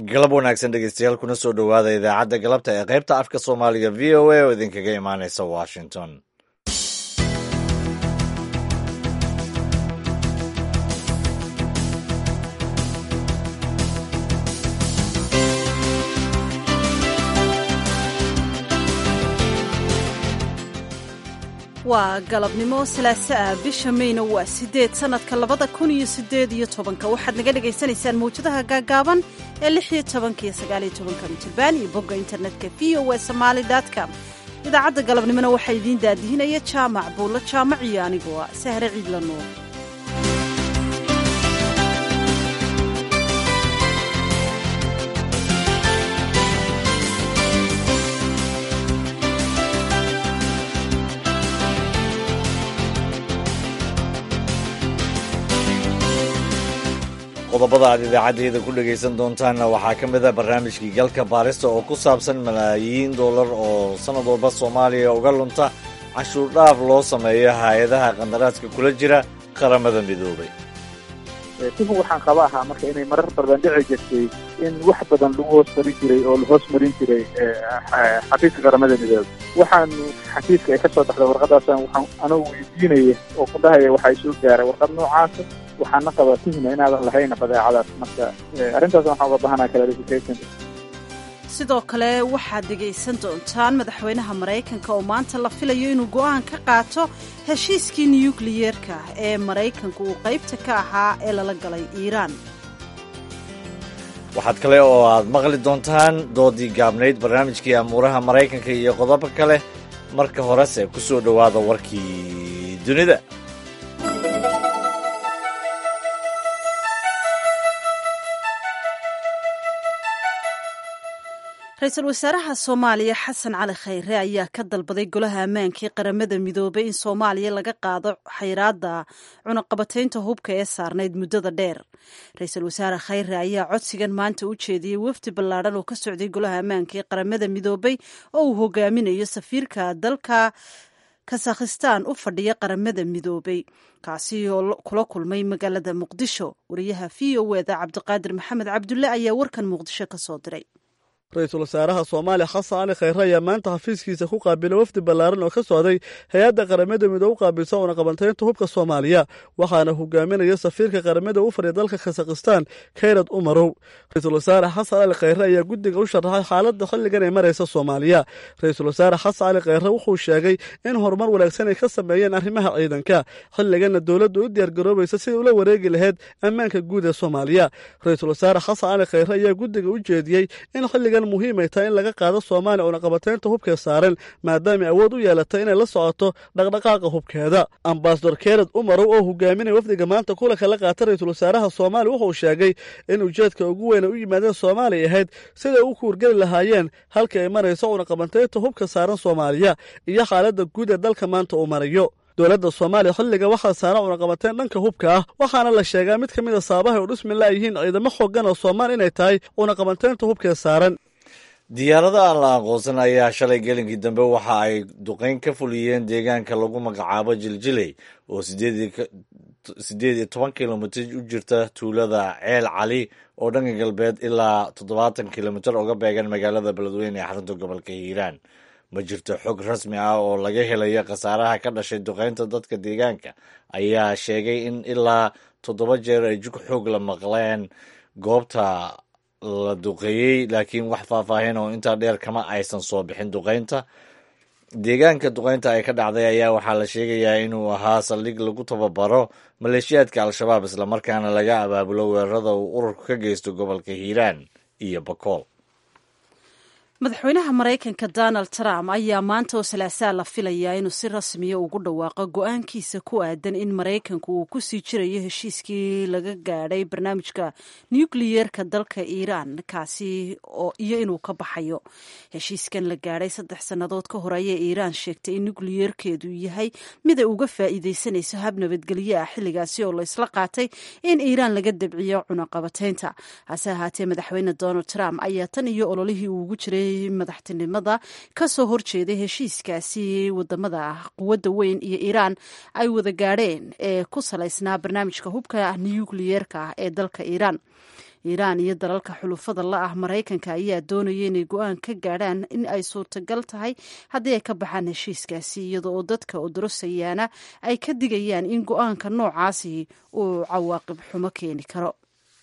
galab wanaagsan dhegeystayaal kuna soo dhowaada idaacadda galabta ee qaybta afka soomaaliga v o a oo idinkaga imaaneysa washington waa galabnimo salaaso ah bisha mayna waa sideed sanadka labada kun iyo sideed iyo tobanka waxaad naga dhagaysanaysaan mawjadaha gaagaaban ee lix iyo tobanka iyo sagaaliyo tobanka mitirban iyo bogga internetka v o a somaali com idaacadda galabnimona waxaa idiin daadihinaya jaamac buulla jaamac iyo anigoo ah sahre ciidla nuur qodobada aad idaacaddayda ku dhegaysan doontaanna waxaa ka mid a barnaamijkii galka baarista oo ku saabsan malaayiin dollar oo sannad walba soomaaliya uga lunta cashuur dhaaf loo sameeyo hay-adaha qandaraadka kula jira qaramada midoobay sifu waxaan qaba ahaa marka inay marar badan dhici jirtay in wax badan lagu hoos marin jiray oo lahoos marin jiray xafiiska qaramada midoobay waxaan xafiiska ay ka soo baxda warqadaasaan waxaan anoo weydiinaya oo ku dhahaya waxaa soo gaaray warqad noocaasa waxaana qabaa tuhma inaadan lahayna badeecadaas marka arrintaas waxaan uga bahanaa clarification sidoo kale waxaad dhegaysan doontaan madaxweynaha maraykanka oo maanta la filayo inuu go'aan ka qaato heshiiskii nukliyeerka ee maraykanku uu qaybta ka ahaa ee lala galay iiraan waxaad kale oo aad maqli doontaan doodii gaabnayd barnaamijkii amuuraha maraykanka iyo qodobo kale marka horese ku soo dhowaada warkii dunida ra-iisul wasaaraha soomaaliya xasan cali khayre ayaa ka dalbaday golaha ammaankii qaramada midoobay in soomaaliya laga qaado xayraadda cunaqabataynta hubka ee saarnayd muddada dheer ra-iisul wasaare khayre ayaa codsigan maanta u jeediyey wafdi ballaadhan oo ka socday golaha ammaankii qaramada midoobay oo uu hogaaminayo safiirka dalka kasakhistaan u fadhiya qaramada midoobay kaasi oo kula kulmay magaalada muqdisho wariyaha v o eda cabdiqaadir maxamed cabdulle ayaa warkan muqdisho ka soo diray ra-iisul wasaaraha soomaaliya xasan cali khayre ayaa maanta xafiiskiisa ku qaabilay wafdi ballaaran oo ka socday hay-adda qaramada midoobe u qaabilsa cunaqabantaynta hubka soomaaliya waxaana hogaaminaya safiirka qaramada u fadhiya dalka khasakhistaan kayrad umarow ra-iisul wasaare xasan cali khayre ayaa guddiga u sharaxay xaaladda xilligan ay maraysa soomaaliya ra-iisul wasaare xasan cali khayre wuxuu sheegay in horumar wanaagsan ay ka sameeyeen arrimaha ciidanka xilliganna dowladdu u diyaargaroobaysa sidai ula wareegi lahayd ammaanka guud ee soomaaliya ra-iisul wasaare xasan cali khayre ayaa guddiga u jeediyey in xilligan muhiimay tahay in laga qaado soomaaliya cunaqabataynta hubkee saaran maadaamay awood u yeelatay inay la socoto dhaqdhaqaaqa hubkeeda ambasador kered umarow oo hogaaminaya wafdiga maanta kulanka la qaata ra-iisul wasaaraha soomaaliya wuxuu sheegay in ujeedka ugu weyn ay u yimaadeen soomaaliya ahayd siday u kuurgeli lahaayeen halka ay marayso cunaqabantaynta hubka saaran soomaaliya iyo xaaladda guud ee dalka maanta uu marayo dowladda soomaaliya xilliga waxaa saaran cunaqabateen dhanka hubka ah waxaana la sheegaa mid ka mid a saabahay u dhismi laayihiin ciidamo xoogan oo soomaal inay tahay cunaqabateynta hubkee saaran diyaarada aan la aqoonsan ayaa shalay gelinkii dambe waxa ay duqeyn ka fuliyeen deegaanka lagu magacaabo jiljiley oo sideed iyo toban kilomitr u jirta tuulada ceel cali oo dhanka galbeed ilaa toddobaatan kilomitr uga beegan magaalada beledweyne ee xarunta gobolka hiiraan ma jirto xog rasmi ah oo laga helayo khasaaraha ka dhashay duqeynta dadka deegaanka ayaa sheegay in ilaa toddoba jeer ay jug xoog la maqleen goobta la duqeeyey laakiin wax faahfaahin oo intaa dheer kama aysan soo bixin duqeynta deegaanka duqeynta ay ka dhacday ayaa waxaa la sheegayaa inuu ahaa saldhig lagu tababaro maleeshiyaadka al-shabaab islamarkaana laga abaabulo weerarada uu ururku ka geysto gobolka hiiraan iyo bakool madaxweynaha maraykanka donald trump ayaa maanta oo salaasaa la filayaa inuu si rasmiya ugu dhawaaqo go-aankiisa ku aadan in maraykanku uu ku sii jirayo heshiiskii laga gaadhay barnaamijka nukliyeerka dalka iiraan kaasi oo iyo inuu ka baxayo heshiiskan la gaadhay saddex sannadood ka hor ayay iiraan sheegtay in nukliyeerkeedu yahay mid ay uga faa'iidaysanayso hab nabadgelyo ah xilligaasi oo la isla qaatay in iiraan laga dabciyo cunaqabateynta hase ahaatee madaxweyne donald trump ayaa tan iyo ololihii uu ugu jiray tartamayey madaxtinimada kasoo horjeeday heshiiskaasi wadamada quwadda weyn iyo iiraan ay wada gaadheen ee ku salaysnaa barnaamijka hubka nukliyeerka ah ee dalka iiraan iiraan iyo dalalka xulufada la ah maraykanka ayaa doonaya inay go-aan ka gaadhaan in ay suurtagal tahay haddii ay ka baxaan heshiiskaasi iyada oo dadka odorosayaana ay ka digayaan in go-aanka noocaasi uu cawaaqib xumo keeni karo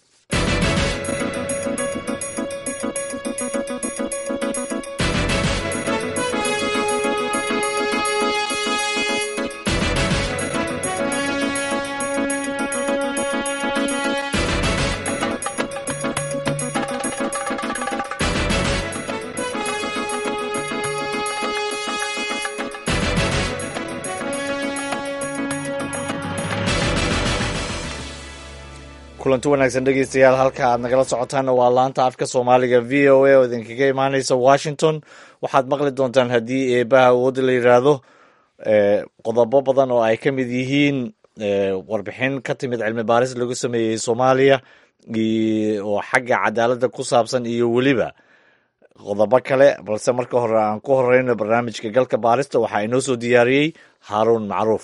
kulanti wanaagsan dhegeystayaal halka aad nagala socotaanna waa laanta afka soomaaliga v o a oo idinkaga imaaneysa washington waxaad maqli doontaan haddii eebaha awoodda la yidhaahdo qodobo badan oo ay ka mid yihiin warbixin ka timid cilmi baaris lagu sameeyey soomaaliya oo xagga cadaaladda ku saabsan iyo weliba qodobo kale balse marka hore aan ku horeyno barnaamijka galka baarista waxaa inoo soo diyaariyey haaruun macruuf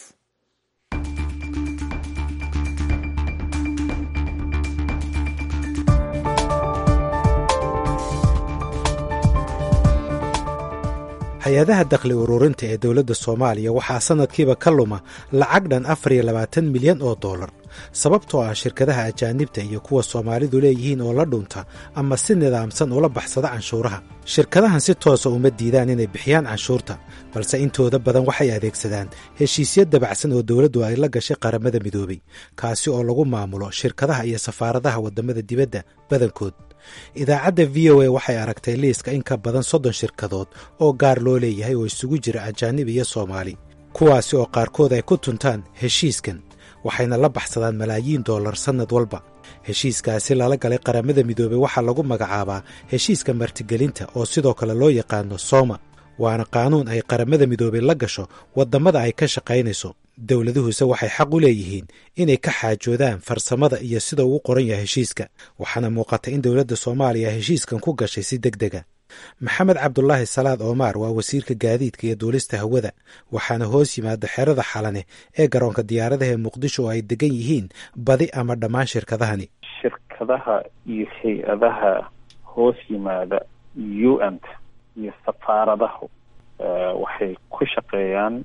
hay-adaha dakhli ururinta ee dowladda soomaaliya waxaa sannadkiiba ka luma lacag dhan afar iyo labaatan milyan oo dollar sababtoo ah shirkadaha ajaanibta iyo kuwa soomaalidu leeyihiin oo la dhunta ama si nidaamsan ula baxsada canshuuraha shirkadahan si toosa uma diidaan inay bixiyaan canshuurta balse intooda badan waxay adeegsadaan heshiisyo dabacsan oo dowladdu ay la gashay qaramada midoobay kaasi oo lagu maamulo shirkadaha iyo safaaradaha waddamada dibadda badankood idaacadda v o a waxay aragtay liiska in ka badan soddon shirkadood oo gaar loo leeyahay oo isugu jira ajaanib iyo soomaali kuwaasi oo qaarkood ay ku tuntaan heshiiskan waxayna la baxsadaan malaayiin dollar sannad walba heshiiskaasi lala galay qaramada midoobey waxaa lagu magacaabaa heshiiska martigelinta oo sidoo kale loo yaqaano sooma waana qaanuun ay qaramada midoobey la gasho waddamada ay ka shaqaynayso dowladuhuse waxay xaq u leeyihiin inay ka xaajoodaan farsamada iyo sida uu qoran yahay heshiiska waxaana muuqata in dowladda soomaaliya heshiiskan ku gashay si deg dega maxamed cabdulaahi salaad oomaar waa wasiirka gaadiidka iyo duulista hawada waxaana hoos yimaada xerada xalane ee garoonka diyaaradaha ee muqdisho oo ay degan yihiin badi ama dhammaan shirkadahani shirkadaha iyo hay-adaha hoos yimaada u n t iyo safaaradahu waxay ku shaqeeyaan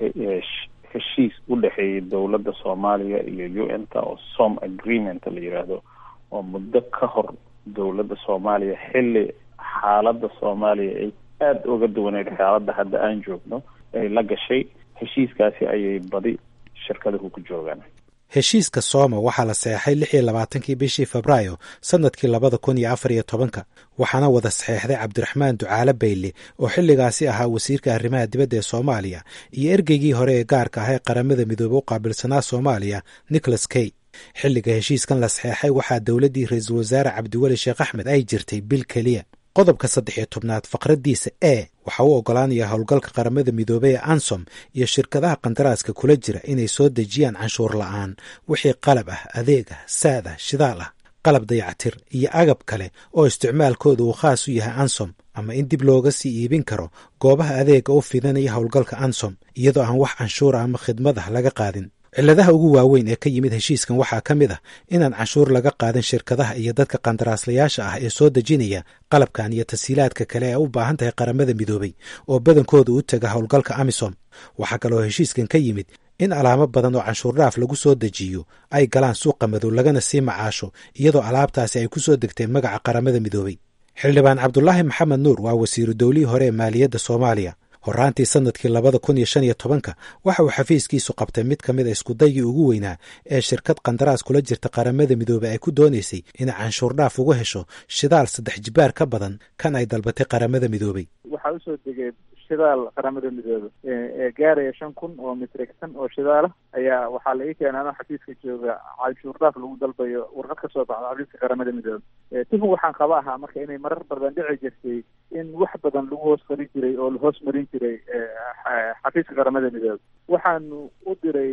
heshiis u dhexeeyay dowladda soomaaliya iyo u n ta oo som agreement la yidhaahdo oo muddo ka hor dowladda soomaaliya xilli xaaladda soomaaliya ay aada uga duwaneyd xaaladda hadda aan joogno ay la gashay heshiiskaasi ayay badi shirkaduhu ku joogaan heshiiska sooma waxaa la saxeexay lix iyo labaatankii bishii febraayo sannadkii labada kun iyo afar iyo tobanka waxaana wada saxeexday cabdiraxmaan ducaale bayle oo xilligaasi ahaa wasiirka arrimaha dibadda ee soomaaliya iyo ergeygii hore ee gaarka ah ee qaramada midoobe u qaabilsanaa soomaaliya nicholas key xilliga heshiiskan la saxeexay waxaa dowladdii ra-iisul wasaare cabdiweli sheekh axmed ay jirtay bil keliya qodobka saddex iyo tobnaad faqraddiisa e waxa uu oggolaanaya howlgalka qaramada midoobey ee ansom iyo shirkadaha kandaraaska kula jira inay soo dejiyaan canshuur la'aan wixii qalab ah adeeg ah saad ah shidaal ah qalab dayacatir iyo agab kale oo isticmaalkooda uu khaas u yahay ansom ama in dib looga sii iibin karo goobaha adeega u fidanaya howlgalka ansom iyadoo aan wax canshuura ama khidmad ah laga qaadin cilladaha ugu waaweyn ee ka yimid heshiiskan waxaa ka mid ah inaan canshuur laga qaadin shirkadaha iyo dadka qandaraaslayaasha ah ee soo dejinaya qalabkan iyo tasiilaadka kale ee u baahan tahay qaramada midoobey oo badankooda u taga howlgalka amisom waxaa kaloo heshiiskan ka yimid in alaamo badan oo canshuur dhaaf lagu soo dejiyo ay galaan suuqa madow lagana sii macaasho iyadoo alaabtaasi ay ku soo degtay magaca qaramada midoobey xildhibaan cabdulaahi maxamed nuur waa wasiiru dowlihii hore ee maaliyadda soomaaliya horaantii sannadkii labada kun iyo shan iyo tobanka waxa uu xafiiskiisu qabtay mid ka mid a iskudaygii ugu weynaa ee shirkad qandaraas kula jirta qaramada midoobey ay ku doonaysay inay canshuur dhaaf uga hesho shidaal saddex jibaar ka badan kan ay dalbatay qaramada midoobey waxaa usoo degay shidaal qaramada midoobe ee gaaraya shan kun oo mitrigsan oo shidaala ayaa waxaa la ii keenay anoo xafiiska jooga canshuur dhaaf lagu dalbayo warqad ka soo baxda xafiiska qaramada midoobe tifug waxaan qaba ahaa marka inay marar badan dhici jirtay in wax badan lagu hoos qarin jiray oo la hoos marin jiray xafiiska qaramada midoobe waxaanu u diray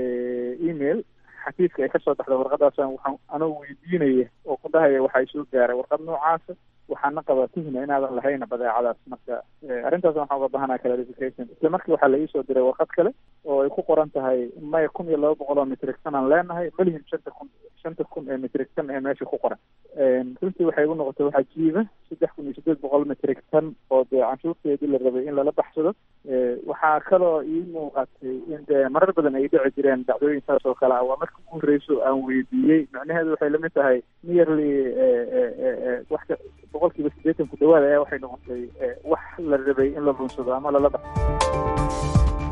email xafiiska ay kasoo baxda warqadaas waxaan anoo weydiinaya oo ku dhahaya waxaa soo gaaray warqad noocaasa waxaana qabaa tuhna inaadan lahayna badeecadaas marka arrintaas waxaan uga bahanaa clarification isla markii waxaa la iisoo diray warqad kale oo ay ku qoran tahay maya kun iyo laba boqol oo metric ton aan leenahay malihin shanta kun shanta kun ee metric ton ee meesha ku qoran runtii waxay igu noqotay waxaa jiiba saddex kun iyo siddeed boqol metric ton oo dee canshuurteedii la rabay in lala baxsado waxaa kaloo ii muuqatay in dee marar badan ay dhici jireen dacdooyin saas oo kale ah waa marka ugu horreyso aan weydiiyey macnaheedu waxay lamid tahay nearly wax boqol kiiba siddeetan ku dhawaada ayaa waxay noqotay wax la rabay in la lunsado ama lala baxsado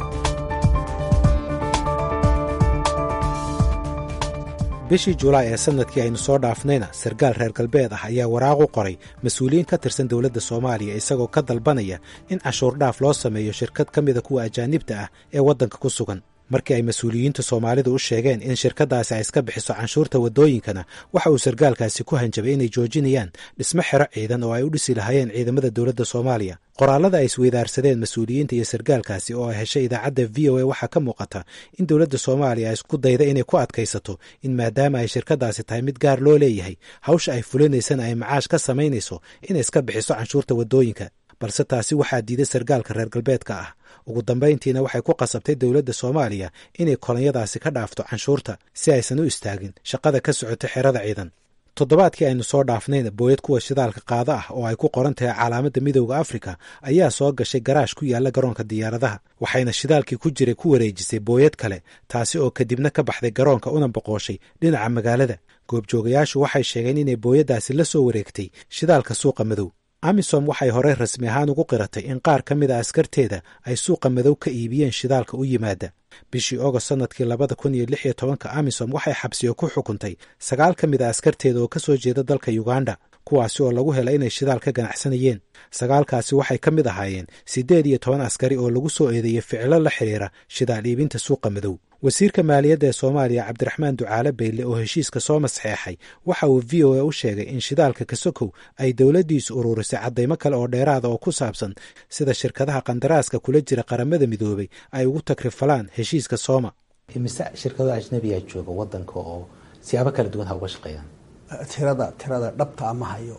bishii julaay ee sanadkii aynu soo dhaafnayna sarkaal reer galbeed ah ayaa waraaq u qoray mas-uuliyiin ka tirsan dowladda soomaaliya isagoo ka dalbanaya in cashuur dhaaf loo sameeyo shirkad ka mida kuwa ajaanibta ah ee waddanka ku sugan markii ay mas-uuliyiinta soomaalidu u sheegeen in shirkaddaasi ay iska bixiso canshuurta waddooyinkana waxa uu sarkaalkaasi ku hanjabay inay joojinayaan dhismo xero ciidan oo ay u dhisi lahaayeen ciidamada dowladda soomaaliya qoraallada ay isweydaarsadeen mas-uuliyiinta iyo sarkaalkaasi oo ay heshay idaacadda v o a waxaa ka muuqata in dowladda soomaaliya ay isku dayda inay ku adkaysato in maadaama ay shirkaddaasi tahay mid gaar loo leeyahay hawsha ay fulinaysana ay macaash ka samaynayso inay iska bixiso canshuurta waddooyinka balse taasi waxaa diiday sarkaalka reer galbeedka ah ugu dambayntiina waxay ku qasabtay dowladda soomaaliya inay kolonyadaasi ka dhaafto canshuurta si aysan u istaagin shaqada ka socota xerada ciidan toddobaadkii aynu soo dhaafnayna booyad kuwa shidaalka qaado ah oo ay ku qoran tahay calaamadda midowda afrika ayaa soo gashay garaash ku yaalla garoonka diyaaradaha waxayna shidaalkii ku jiray ku wareejisay booyad kale taasi oo kadibna ka baxday garoonka una boqooshay dhinaca magaalada goobjoogayaashu waxay sheegeen inay booyaddaasi la soo wareegtay shidaalka suuqa madow amisom waxay horey rasmi ahaan ugu qiratay in qaar ka mid a askarteeda ay suuqa madow ka iibiyeen shidaalka u yimaada bishii ogost sannadkii labada kun iyo lix iyo tobanka amisom waxay xabsiyo ku xukuntay sagaal ka mid a askarteeda oo ka soo jeeda dalka uganda kuwaasi oo lagu helay inay shidaal ka ganacsanayeen sagaalkaasi waxay ka mid ahaayeen siddeed iyo toban askari oo lagu soo eedeeyey ficilo la xidhiira shidaal iibinta suuqa madow wasiirka maaliyadda ee soomaaliya cabdiraxmaan ducaale bayle oo heshiiska soo masxeexay waxa uu v o a u sheegay in shidaalka kasokow ay dowladdiisu ururisay caddaymo kale oo dheeraada oo ku saabsan sida shirkadaha qandaraaska kula jira qaramada midoobay ay ugu takrifalaan heshiiska sooma imise shirkado ajnabiyaa jooga wadanka oo siyaabo kala duwan ha uga shaqeeyaan tirada tirada dhabta ama hayo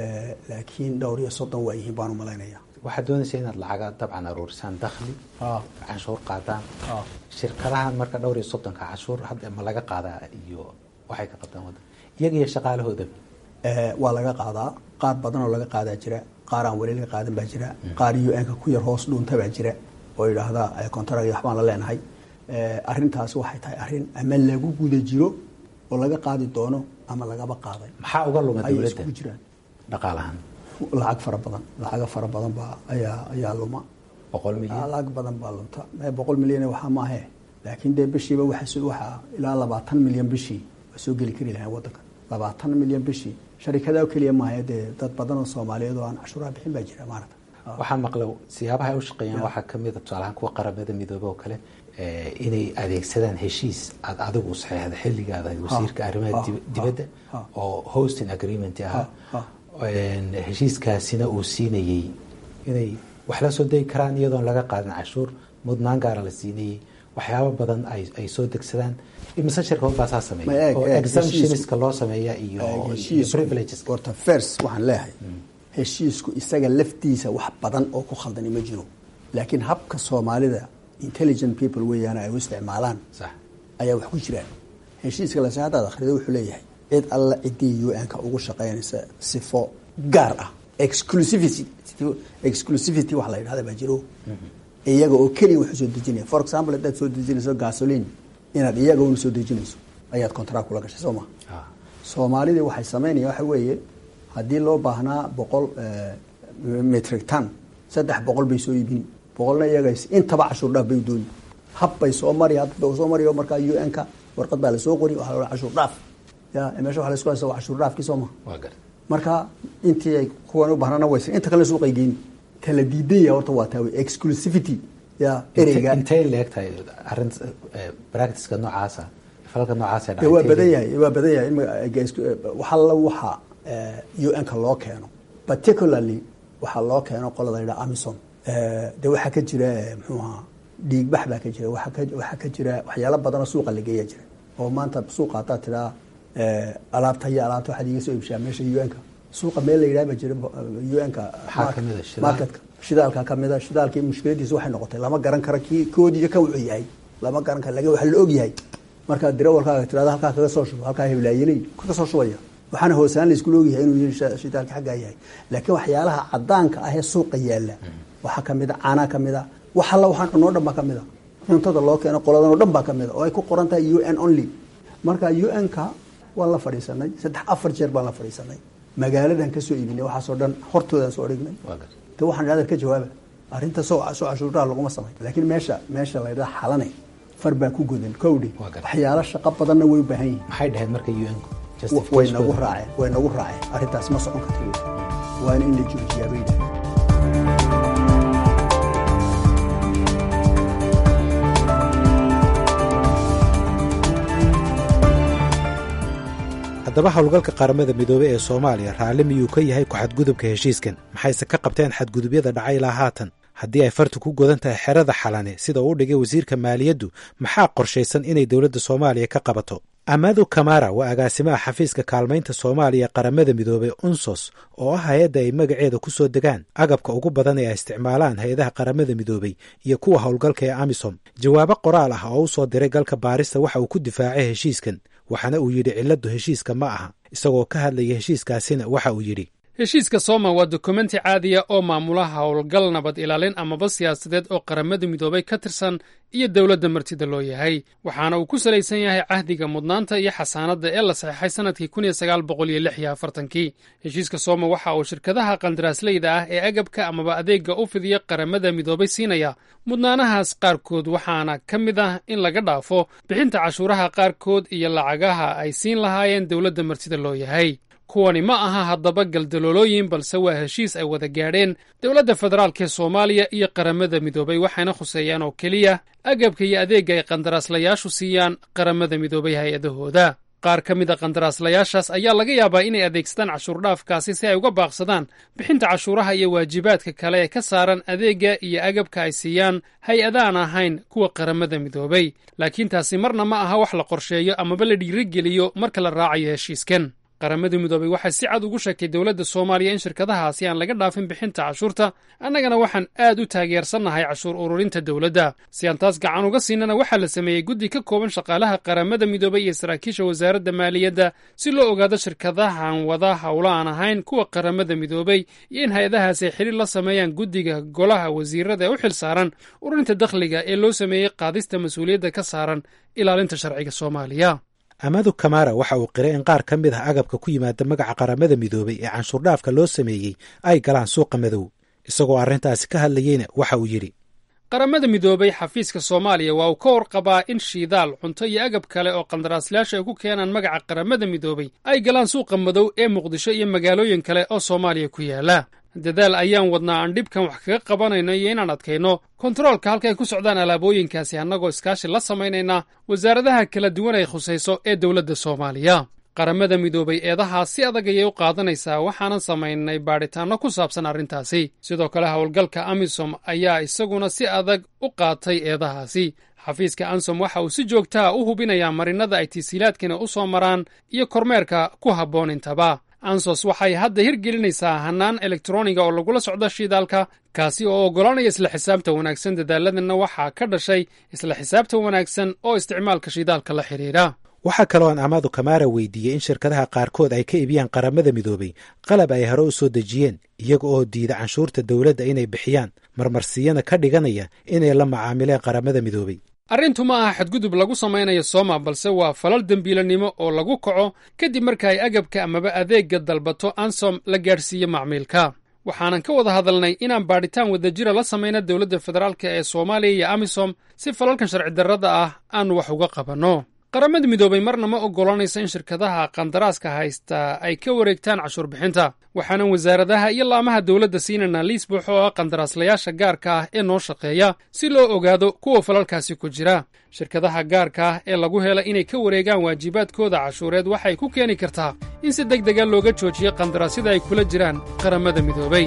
laakiin dhowr iyo soddon waa yihiin baan u malaynaya waxaad doonaysaa inaad lacaga dabcan aruurisaan dakhli canshuur qaadaan shirkadahan marka dhowr iyo soddonka canshuur hadda ma laga qaadaa iyo waxay ka qabtaan wadanka iyaga iyo shaqaalahooda waa laga qaadaa qaar badan oo laga qaadaa jira qaar aan weli laga qaadan baa jira qaar u n-ka ku yar hoos dhuunta baa jira oo yidhaahda contract waxbaan la leenahay arrintaasi waxay tahay arrin ama lagu guda jiro oo laga qaadi doono ama lagaba qaaday maxaa uga luma ayay dowladda iskugu jiraan dhaqaalahan lacag fara badan lacaga fara badan baa ayaa ayaa luma boqol milyan lacag badan baa lunta mee boqol milyan waxaa maahe laakiin dee bishiiba waxa waxaa ilaa labaatan milyan bishii waa soo geli kari lahayn wadanka labaatan milyan bishii sharikada keliya maahe dee dad badan oo soomaaliyeed oo aan cashuuraha bixin baa jira maarata waxaan maqlay siyaabaha ay u shaqeeyaan waxaa ka mid a tusaalahaan kuwa qaramada midoobe oo kale eh, inay adeegsadaan heshiis aad adigu saxeexda xilligaada wasiirka arrimaha ha, dib- ha, dibadda ha. oo hosting agreement ahaa ha. En, heshiiskaasina uu siinayey inay wax la soo degi karaan iyadoon laga qaadin cashuur mudnaan gaara la siinayey waxyaabo badan ay ay soo degsadaan imise shirkadood baa saa Ma sameeya eeg, oo eeg, exemptionska loo sameeya iyo iyo heshiisku privilegeska horta fers waxaan leeyahay heshiisku isaga laftiisa wax badan oo ku khaldani ma jiro laakiin habka soomaalida intelligent people weeyaan ay u isticmaalaan sax ayaa wax ku jiraan heshiiska lase haddaad akhrido wuxuu leeyahay cid alla ciddii u n-ka ugu shaqaynaysa sifo gaar ah exclusivity exclusivity wax la yidhahda baa jiro iyaga oo keliya wax usoo dejinaya for example haddaad soo dejinayso gasoline inaad iyaga una soo dejinayso ayaad contract kula gashay soo ma Ah. soomaalidii waxay sameynaya waxa weeye haddii loo baahnaa boqol eh, metric ton saddex boqol bay soo iibin boqolna iyaga intaba cashuur dhaaf bay dooni hab bay soo mari hab bay soo mari oo markaa u n-ka warqad baa lasoo qori waxaa la cashuur dhaaf ya meesha waxa la isku haysta waa cashuur dhaafkii soo ma waa gar marka intii ay kuwan u baahnana waysa inta kale suuqay geyni kala diidaya horta waa taa wey exclusivity ya ereyga intay leeg tahay arrin practiceka noocaasa falalka noocaasa dee waa badan yahay waa badan yahay in waxa la waxa u n-ka loo keeno particularly waxaa loo keeno qolada la yidhaha amison dee waxaa ka jira eh, muxuu ahaa dhiigbax baa ka jira waxaa ka waxaa ka jira waxyaalo badanoo suuqa la geeya jira oo maanta suuqa haddaad tidhaa alaabta iyo alaabta waxaad iiga soo iibshaa meesha u n-ka suuqa meel la yidhaha ba jira un-ka marketka shidaalka kamida shidaalkii mushkiladiisa waxay noqotay lama garan karo kii koodiiyo ka wuxuu yahay lama garan karo lakin waxa la og yahay markaa dirawalkaaga tirada halkaa kaga soo shubo halkaa heblaayeley kaga soo shubaya waxaana hoosaan la iskula ogyahay inuu shidaalka xaggaa yahay laakiin waxyaalaha cadaanka ah ee suuqa yaala waxaa kamida caanaa kamida wax alla waxaan cunoo dhan baa kamida cuntada loo keeno qoladan oo dhan baa kamida oo ay ku qoran tahay u n only marka un-ka waan la fadhiisanay saddex afar jeer baan la fadhiisanay magaaladan kasoo iibinay waxaasoo dhan hortoodaan soo dhignay te waxaan idhahda ka jawaaba arrinta soo soo cashuuraha laguma samay laakiin meesha meesha la ydhaha xalane far baa ku godan kowdhi waxyaalo shaqo badanna way u baahan yihin maxay dhaheen marka un way nagu raaceen way nagu raaceen arrintaas ma socon karta waana in la joojiyaa bay dhahay haddaba howlgalka qaramada midoobey ee soomaaliya raalli miyuu ka yahay ku-xadgudubka heshiiskan maxayse ka qabteen xadgudubyada dhacay ilaa haatan haddii ay fartu ku godan tahay xerada xalane sida uu dhigay wasiirka maaliyaddu maxaa qorshaysan inay dowladda soomaaliya ka qabato amadu kamara waa agaasimaha xafiiska kaalmaynta soomaaliya qaramada midoobey unsos oo ah hay-adda ay magaceeda ku soo degaan agabka ugu badan ee ay isticmaalaan hay-adaha qaramada midoobey iyo kuwa howlgalka ee amisom jawaabo qoraal ah oo u soo diray galka baarista waxa uu ku difaacay heshiiskan waxaana uu yidhi cilladdu heshiiska ma aha isagoo ka hadlaya heshiiskaasina waxa uu yidhi heshiiska sooma waa dokumenti caadiya oo maamula howlgal nabad ilaalin amaba siyaasadeed oo qaramada midoobay ka tirsan iyo dowladda martida loo yahay waxaana uu ku salaysan yahay cahdiga mudnaanta iyo xasaanadda ee la saxeexay sannadkii kun iyo sagaal boqol iyo lix iyo afartankii heshiiska sooma waxa uu shirkadaha qandaraasleyda ah ee agabka amaba adeegga u fidiya qaramada midoobay siinaya mudnaanahaas qaarkood waxaana ka mid ah in laga dhaafo bixinta cashuuraha qaarkood iyo lacagaha ay siin lahaayeen dowladda martida loo yahay kuwani ma aha haddaba galdaloolooyin balse waa heshiis ay wada gaadheen dowladda federaalk ee soomaaliya iyo qaramada midoobay waxayna khuseeyaan oo keliya agabka iyo adeegga ay qandaraaslayaashu siiyaan qaramada midoobay hay-adahooda qaar ka mid a qandaraaslayaashaas ayaa laga yaabaa inay adeegsadaan cashuurdhaafkaasi si ay uga baaqsadaan bixinta cashuuraha iyo waajibaadka kale ee ka saaran adeegga iyo agabka ay siiyaan hay-adaan ahayn kuwa qaramada midoobay laakiin taasi marna ma aha wax la qorsheeyo amaba la dhiirigeliyo marka la raacayo heshiiskan qaramada midoobay waxay si cad ugu sheegtay dowladda soomaaliya in shirkadahaasi aan laga dhaafin bixinta cashuurta annagana waxaan aad u taageersannahay cashuur ururinta dowladda si aan taas gacan uga siinana waxaa la sameeyey guddi ka kooban shaqaalaha qaramada midoobay iyo saraakiisha wasaaradda maaliyadda si loo ogaado shirkadahan wada howlo aan ahayn kuwa qaramada midoobay iyo in hay-adahaasi ay xidhiir la sameeyaan guddiga golaha wasiirada ee u xil saaran ururinta dakhliga ee loo sameeyey qaadista mas-uuliyadda ka saaran ilaalinta sharciga soomaaliya amadu kamara waxa uu qiray in qaar ka mid ah agabka ku yimaada magaca qaramada midoobey ee canshuurdhaafka loo sameeyey ay galaan suuqa madow isagoo arrintaasi ka hadlayeyna waxa uu yidhi qaramada midoobay xafiiska soomaaliya waa uu ka warqabaa in shiidaal cunto iyo agab kale oo qandaraaslayaasha ay ku keenaan magaca qaramada midoobay ay galaan suuqa madow ee muqdisho iyo magaalooyin kale oo soomaaliya ku yaala dadaal ayaan wadnaa aan dhibkan wax kaga qabanayno iyo inaan adkayno kontaroolka halka ay ku socdaan alaabooyinkaasi annagoo iskaashi la samaynayna wasaaradaha kala duwan ay khusayso ee dowladda soomaaliya qaramada midoobay eedahaas si adag ayay u qaadanaysaa waxaanan samaynay baadhitaanno ku saabsan arrintaasi sidoo kale howlgalka amisom ayaa isaguna si adag u qaatay eedahaasi xafiiska ansom waxa uu si joogtaa u hubinayaa marinada ay tisiilaadkana u soo maraan iyo kormeerka ku habboon intaba ansos waxay hadda hirgelinaysaa hannaan elektroniga oo lagula socdo shidaalka kaasi oo oggolaanaya isla xisaabta wanaagsan dadaaladana waxaa ka dhashay isla xisaabta wanaagsan oo isticmaalka shidaalka la xidhiidha waxaa kaloo aan amaadu kamaara weydiiyey in shirkadaha qaarkood ay ka iibiyaan qaramada midoobay qalab ay hore u soo dejiyeen iyaga oo diida canshuurta dowladda inay bixiyaan marmarsiyana ka dhiganaya inay la macaamileen qaramada midoobay arrintu ma aha xadgudub lagu samaynayo sooma balse waa falal dembiilanimo oo lagu kaco kadib marka ay agabka amaba adeegga dalbato ansom la gaadhsiiyo macmiilka waxaanan ka wada hadalnay inaan baadhitaan wadajira la samayna dowladda federaalk ee soomaaliya iyo amisom si falalkan sharci darrada ah aanu wax uga qabanno qaramada midoobay marna ma oggolanayso in shirkadaha qandaraaska haysta ay ka wareegtaan cashuur bixinta waxaanan wasaaradaha iyo laamaha dowladda siinayna liis buuxo oo ah qandaraaslayaasha gaarka ah ee noo shaqeeya si loo ogaado kuwa falalkaasi ku jira shirkadaha gaarka ah ee lagu hela inay ka wareegaan waajibaadkooda cashuureed waxay ku keeni kartaa in si deg dega looga joojiyo qandaraasyada ay kula jiraan qaramada midoobay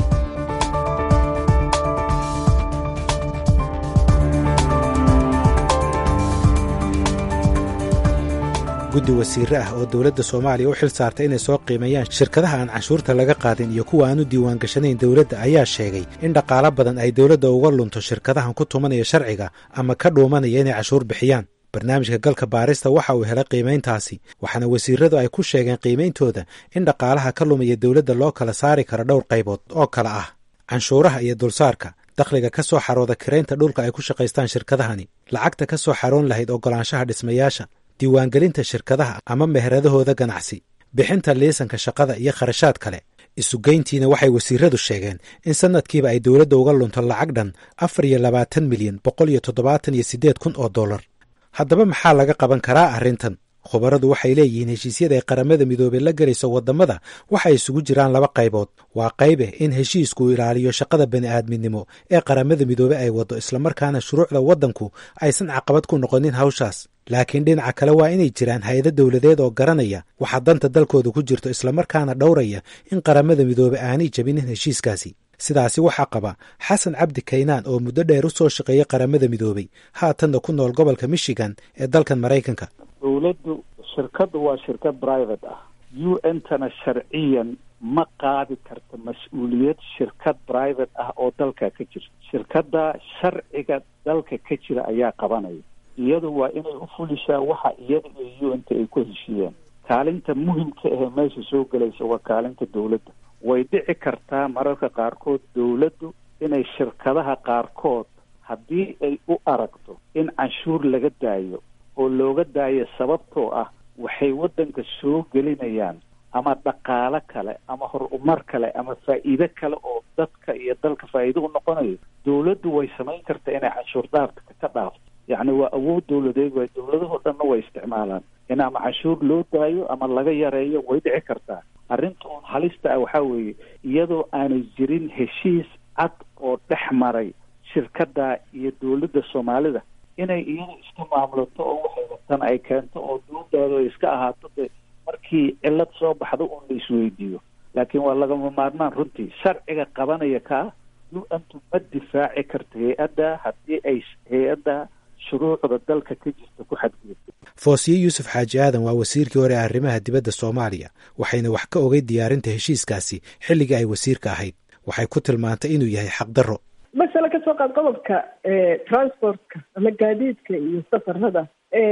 guddi wasiire ah oo dowladda soomaaliya u xil saartay inay soo qiimeeyaan shirkadaha aan canshuurta laga qaadin iyo kuwa aan u diiwaangashanayn dowladda ayaa sheegay in dhaqaalo badan ay dowladda uga lunto shirkadahan ku tumanaya sharciga ama ka dhuumanaya inay canshuur bixiyaan barnaamijka galka baarista waxa uu helay qiimayntaasi waxaana wasiiradu ay ku sheegeen qiimeyntooda in dhaqaalaha ka lumaya dowladda loo kala saari karo dhowr qaybood oo kale ah canshuuraha iyo dulsaarka dakhliga ka soo xarooda kiraynta dhulka ay ku shaqaystaan shirkadahani lacagta ka soo xaroon lahayd oggolaanshaha dhismayaasha diiwaangelinta shirkadaha ama meheradahooda ganacsi bixinta liisanka shaqada iyo kharashaad kale isugeyntiina waxay wasiiradu sheegeen in sanadkiiba ay dowladda uga lunto lacag dhan afar iyo labaatan milyan boqol iyo toddobaatan iyo siddeed kun oo dollar haddaba maxaa laga qaban karaa arrintan khubaradu waxay leeyihiin heshiisyada ay qaramada midoobey la gelayso waddamada waxay isugu jiraan laba qaybood waa qaybe in heshiisku ilaaliyo shaqada bani'aadminimo ee qaramada midoobey ay waddo islamarkaana shuruucda waddanku aysan caqabad ku noqonin hawshaas laakiin dhinaca kale waa inay jiraan hay-ado dowladeed oo garanaya waxaa danta dalkooda ku jirto islamarkaana dhowraya in qaramada midoobey aanay jebinin heshiiskaasi sidaasi waxaa qaba xasan cabdi kaynaan oo muddo dheer u soo shaqeeyey qaramada midoobey haatanna ku nool gobolka michigan ee dalkan maraykanka dowladdu shirkaddu waa shirkad private ah u n tana sharciyan ma qaadi karta mas-uuliyad shirkad private ah oo dalka ka jira shirkadda sharciga dalka ka jira ayaa qabanaya iyadu waa inay u fulishaa waxa iyada iyo u n ta ay ku heshiiyeen kaalinta muhimka ahee meesha soo gelaysa waa kaalinta dowladda way dhici kartaa mararka qaarkood dowladdu inay shirkadaha qaarkood haddii ay u aragto in canshuur laga daayo oo looga daayo sababtoo ah waxay waddanka soo gelinayaan ama dhaqaalo kale ama horumar kale ama faa'iido kale oo dadka iyo dalka faa'iido u noqonayo dowladdu way samayn kartaa inay canshuur dhaafka ka dhaafto yacni waa awood dowladeed way dowladahoo dhanna way isticmaalaan in ama canshuur loo daayo ama laga yareeyo way dhici kartaa arrinta uun halista ah waxaa weeye iyadoo aanay jirin heshiis cad oo dhex maray shirkadda iyo dowladda soomaalida inay iyada iska maamulato oo waxay rabtaan ay keento oo doodaado iska ahaato de markii cillad soo baxdo uun la isweydiiyo laakiin waa lagama maarmaan runtii sharciga qabanaya kaa u antu ma difaaci karta hay-adda haddii ay hay-adda shuruucda dalka ka jirta ku xadgudubto foosiye yuusuf xaaji aadan waa wasiirkii hore ee arrimaha dibadda soomaaliya waxayna wax ka ogay diyaarinta heshiiskaasi xilligii ay wasiirka ahayd waxay ku tilmaantay inuu yahay xaqdarro masale kasoo qaad qodobka transportka ama gaadiidka iyo safarada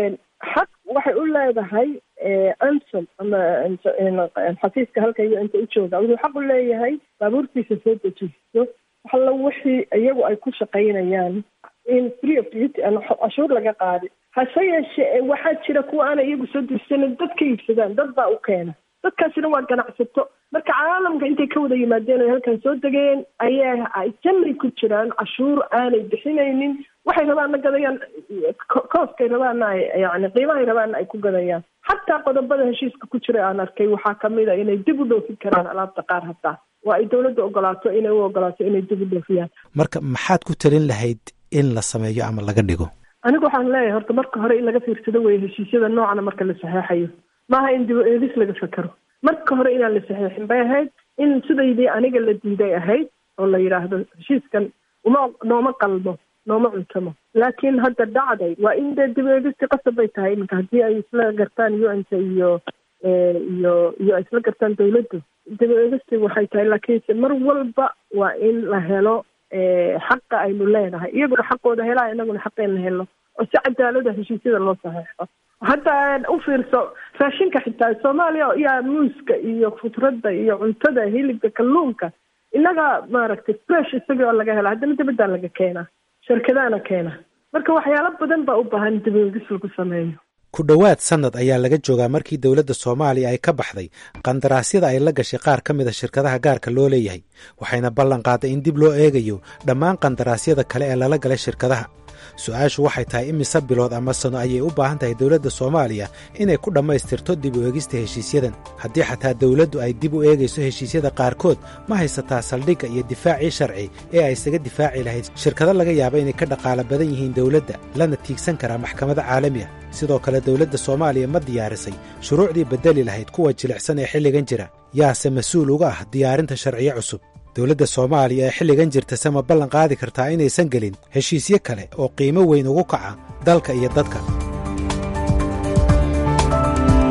xaq waxay u leedahay ansom ama xafiiska halka iyo inta u jooga wuxuu xaq u leeyahay baabuurtiisa soo dejisto waxalla wixii iyagu ay ku shaqaynayaan in free of duty aan cashuur laga qaadi hase yeeshee waxaa jira kuwa aanay iyagu soo dejisanin dad ka iibsadaan dad baa u keena dadkaasina waa ganacsato marka caalamka intay ka wada yimaadeen oy halkan soo degeen ayaa ay jamri ku jiraan cashuur aanay bixinaynin waxay rabaanna gadayaan kooskay rabaanna ay yani qiimahay rabaanna ay ku gadayaan xataa qodobada heshiiska ku jira aan arkay waxaa kamid a inay dib u dhoofin karaan alaabta qaar hataa waa ay dowladda ogolaato inay u ogolaato inay dib u dhoofiyaan marka maxaad ku talin lahayd in la sameeyo ama laga dhigo anigu waxaan leeyahay horta marka hore in laga fiirsado weye heshiisyada noocana marka la saxeexayo maaha in dib eedis laga fekero marka hore inaan la saxeexin bay ahayd in sidaydii aniga la diiday ahayd oo la yidhaahdo heshiiskan uma nooma qalmo nooma cuntamo laakiin hadda dhacday waa in dee dib eedisti qasab bay tahay iminka haddii ay isla gartaan u n t iyo iyo iyo ay isla gartaan dawladdu dib eedisti waxay tahay laakiinse mar walba waa in la helo xaqa aynu leenahay iyaguna xaqooda helaa inaguna xaqeena helo oo si cadaalada heshiisyada loo saxeexo hadda u fiirso raashinka xitaa soomaaliya yaa muuska iyo khudradda iyo cuntada hilibka kalluunka innaga maaragtay fresh isagii oo laga hela haddana dibaddaa laga keenaa shirkadaana keena marka waxyaalo badan baa u baahan dibogis lagu sameeyo ku dhowaad sannad ayaa laga joogaa markii dowladda soomaaliya ay ka baxday qandaraasyada ay la gashay qaar ka mid a shirkadaha gaarka loo leeyahay waxayna ballan qaaday in dib loo eegayo dhammaan qandaraasyada kale ee lala galay shirkadaha su-aashu waxay tahay imise bilood ama sano ayay u baahan tahay dowladda soomaaliya inay ku dhammaystirto dib u eegista heshiisyadan haddii xataa dowladdu ay dib u eegayso heshiisyada qaarkood ma haysataa saldhigga iyo difaacii sharci ee ay isaga difaaci lahayd shirkado laga yaaba inay ka dhaqaalo badan yihiin dowladda lana tiigsan karaa maxkamada caalami ah sidoo kale dowladda soomaaliya ma diyaarisay shuruucdii beddeli lahayd kuwa jilicsan ee xilligan jira yaase mas-uul uga ah diyaarinta sharciyo cusub dowladda soomaaliya ee xilligan jirtase ma ballan qaadi kartaa inaysan gelin heshiisyo kale oo qiimo weyn ugu kaca dalka iyo dadka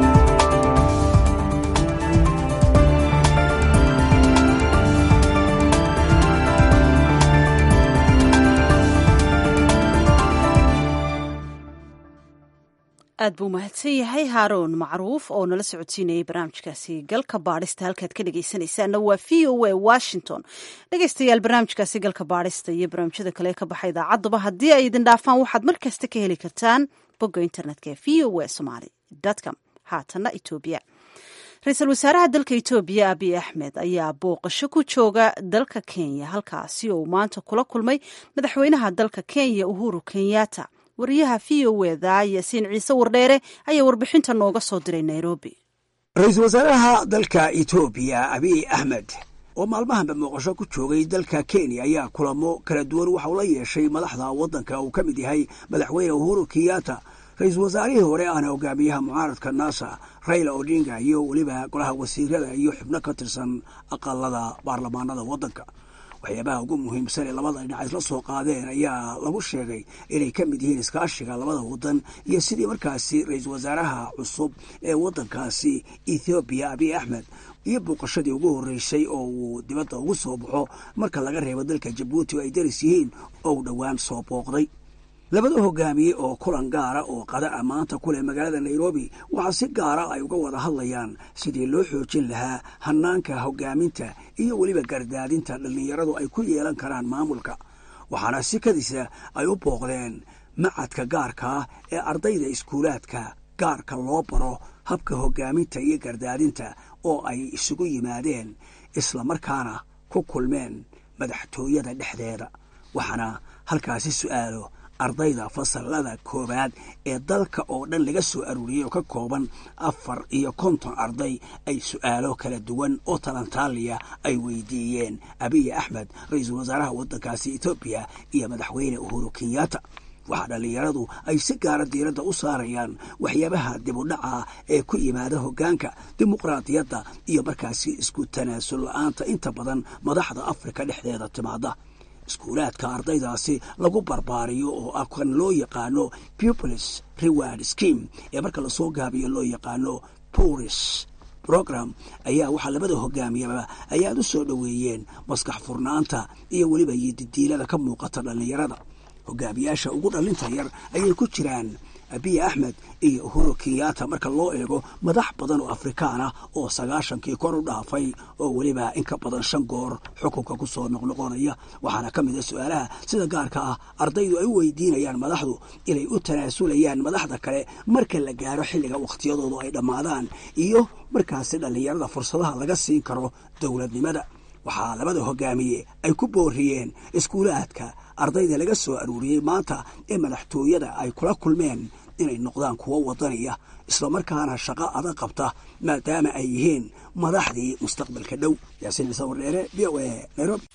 aad buu mahadsan yahay haaroon macruuf oo nala socodsiinayay barnaamijkaasi galka baadhista halkaad ka dhegeysanaysaana waa v o a washington dhegeystayaal barnaamijkaasi galka baadhista iyo barnaamijyada kale ee ka baxa idaacaduba haddii ay idin dhaafaan waxaad mar kasta ka heli kartaan bogga internetka ee v o a somaly com haatanna etoobiya ra-iisul wasaaraha dalka etoobiya abiy axmed ayaa booqasho ku jooga dalka kenya halkaasi oo uu maanta kula kulmay madaxweynaha dalka kenya uhuru kenyatta wariyaha v o eda yaasiin ciise wardheere ayaa warbixinta nooga soo diray nairobi ra-iisul wasaaraha dalka etoobiya abiy axmed oo maalmahanba muuqasho ku joogay dalka kenya ayaa kulamo kala duwan waxa uu la yeeshay madaxda waddanka uu ka mid yahay madaxweyne uhuru kenyatta ra-iisul wasaarihii hore ahna hogaamiyaha mucaaradka nasa raila odinga iyo weliba golaha wasiirada iyo xubno ka tirsan aqalada baarlamaanada waddanka waxyaabaha ugu muhiimsan ee labada dhinac isla soo qaadeen ayaa lagu sheegay inay ka mid yihiin iskaashiga labada waddan iyo sidii markaasi ra-iisul wasaaraha cusub ee waddankaasi ethoobiya abiy axmed iyo booqashadii ugu horreysay oo uu dibadda ugu soo baxo marka laga reebo dalka jabuuti oo ay daris yihiin oo uu dhowaan soo booqday labada hogaamiye oo kulan gaara oo qada a maanta ku leh magaalada nairobi waxaa si gaara ay uga wada hadlayaan sidii loo xoojin lahaa hanaanka hogaaminta iyo weliba gardaadinta dhallinyaradu ay ku yeelan karaan maamulka waxaana sikadiisa ay u booqdeen macadka gaarkaa ee ardayda iskuulaadka gaarka loo baro habka hogaaminta iyo gardaadinta oo ay isugu yimaadeen islamarkaana ku kulmeen madaxtooyada dhexdeeda waxaana halkaasi su'aalo ardayda fasalada koowaad ee dalka oo dhan laga soo aruuriyey oo ka kooban afar iyo konton arday ay su'aalo kala duwan oo talantaaliya ay weydiiyeen abiy axmed ra-iisul wasaaraha waddankaasi etoobiya iyo madaxweyne uhuru kenyatta waxaa dhallinyaradu ay si gaara diiradda u saarayaan waxyaabaha dibudhaca ee ku yimaada hoggaanka dimuqraadiyadda iyo markaasi isku tanaasul la-aanta inta badan madaxda afrika dhexdeeda timaada iskuulaadka ardaydaasi lagu barbaariyo oo ah kan loo yaqaano pupilis reward scheme ee marka lasoo gaabiyo loo yaqaano puris program ayaa waxaa labada hogaamiyaba ay aad u soo dhoweeyeen maskax furnaanta iyo weliba yididiilada ka muuqata dhallinyarada hogaamiyaasha ugu dhallinta yar ayay ku jiraan abiy axmed iyo uhuru kenyatta marka loo eego madax badan oo afrikaan ah oo sagaashankii kor u dhaafay oo weliba in ka badan shan goor xukunka ku soo noqnoqonaya waxaana ka mid a su-aalaha sida gaarka ah ardaydu ay u weydiinayaan madaxdu inay u tanaasulayaan madaxda kale marka la gaaro xilliga wakhtiyadoodu ay dhammaadaan iyo markaasi dhallinyarada fursadaha laga siin karo dowladnimada waxaa labada hogaamiye ay ku booriyeen iskuulaadka ardayda laga soo aruuriyey maanta ee madaxtooyada ay kula kulmeen inay noqdaan kuwo wadaniya islamarkaana shaqo adag qabta maadaama ay yihiin madaxdii mustaqbalka dhow yaasiin ciise wardheere v o a nairobi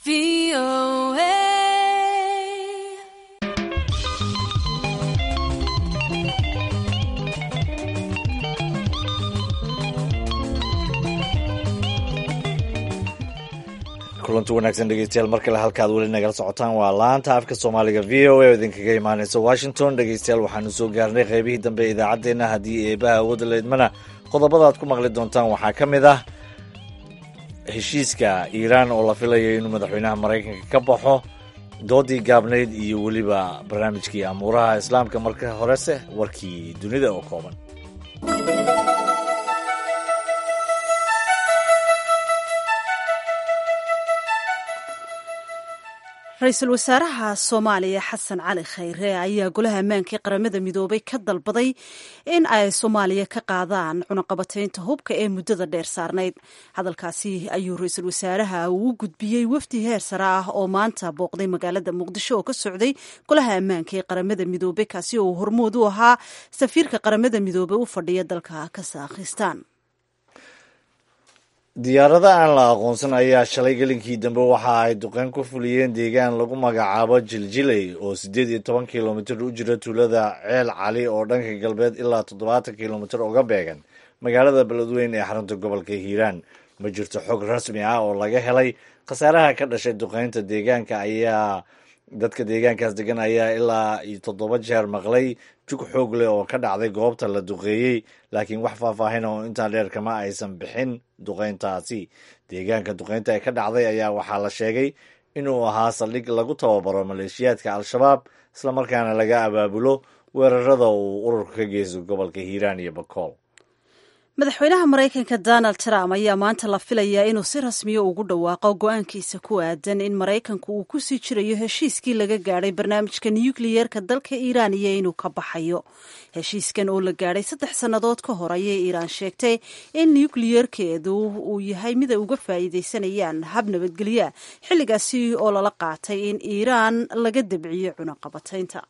kulanti wanaagsan dhegeystayaal mar kale halkaad weli nagala socotaan waa laanta afka soomaaliga v o a oo idinkaga imaaneysa washington dhegeystayaal waxaanu soo gaarnay qeybihii dambe ee idaacaddeenna haddii eebaha awoodda leedmana qodobadaad ku maqli doontaan waxaa ka mid ah heshiiska iiraan oo la filayo inuu madaxweynaha maraykanka ka baxo doodii gaabnayd iyo weliba barnaamijkii amuuraha islaamka marka horese warkii dunida oo kooban ra-iisul wasaaraha soomaaliya xasan cali khayre ayaa golaha ammaankii qaramada midoobay ka dalbaday in ay soomaaliya ka qaadaan cunaqabataynta hubka ee muddada dheer saarnayd hadalkaasi ayuu ra-iisul wasaaraha uu u gudbiyey wafdi heer sare ah oo maanta booqday magaalada muqdisho oo ka socday golaha ammaanka ee qaramada midoobey kaasi oo hormood u ahaa safiirka qaramada midoobey u fadhiya dalka kazaakhistan diyaarada aan la aqoonsan ayaa shalay gelinkii dambe waxa ay duqeyn ku fuliyeen deegaan lagu magacaabo jiljiley oo siddeed iyo toban kilomitir u jira tuulada ceel cali oo dhanka galbeed ilaa toddobaatan kilomitir uga beegan magaalada beledweyn ee xarunta gobolka hiiraan ma jirto xog rasmi ah oo laga helay khasaaraha ka dhashay duqeynta deegaanka ayaa dadka deegaankaas degan ayaa ilaa iyo toddoba jeer maqlay jug xoog leh oo ka dhacday goobta la duqeeyey laakiin wax faahfaahin oo intaa dheer kama aysan bixin duqeyntaasi deegaanka duqeynta ee ka dhacday ayaa waxaa la sheegay inuu ahaa saldhig lagu tababaro maleeshiyaadka al-shabaab islamarkaana laga abaabulo weerarada uu ururka ka geysto gobolka hiiraan iyo bakool madaxweynaha maraykanka donald trump ayaa maanta la filayaa inuu si rasmiya ugu dhawaaqo go-aankiisa ku aadan in maraykanku uu ku sii jirayo heshiiskii laga gaadhay barnaamijka nukliyeerka dalka iiraan iyo inuu ka baxayo heshiiskan oo la gaadhay saddex sannadood ka hor ayay iiraan sheegtay in nukliyeerkeedu uu yahay mid ay uga faa'iidaysanayaan hab nabadgelya xilligaasi oo lala qaatay in iiraan laga dabciyo cunaqabataynta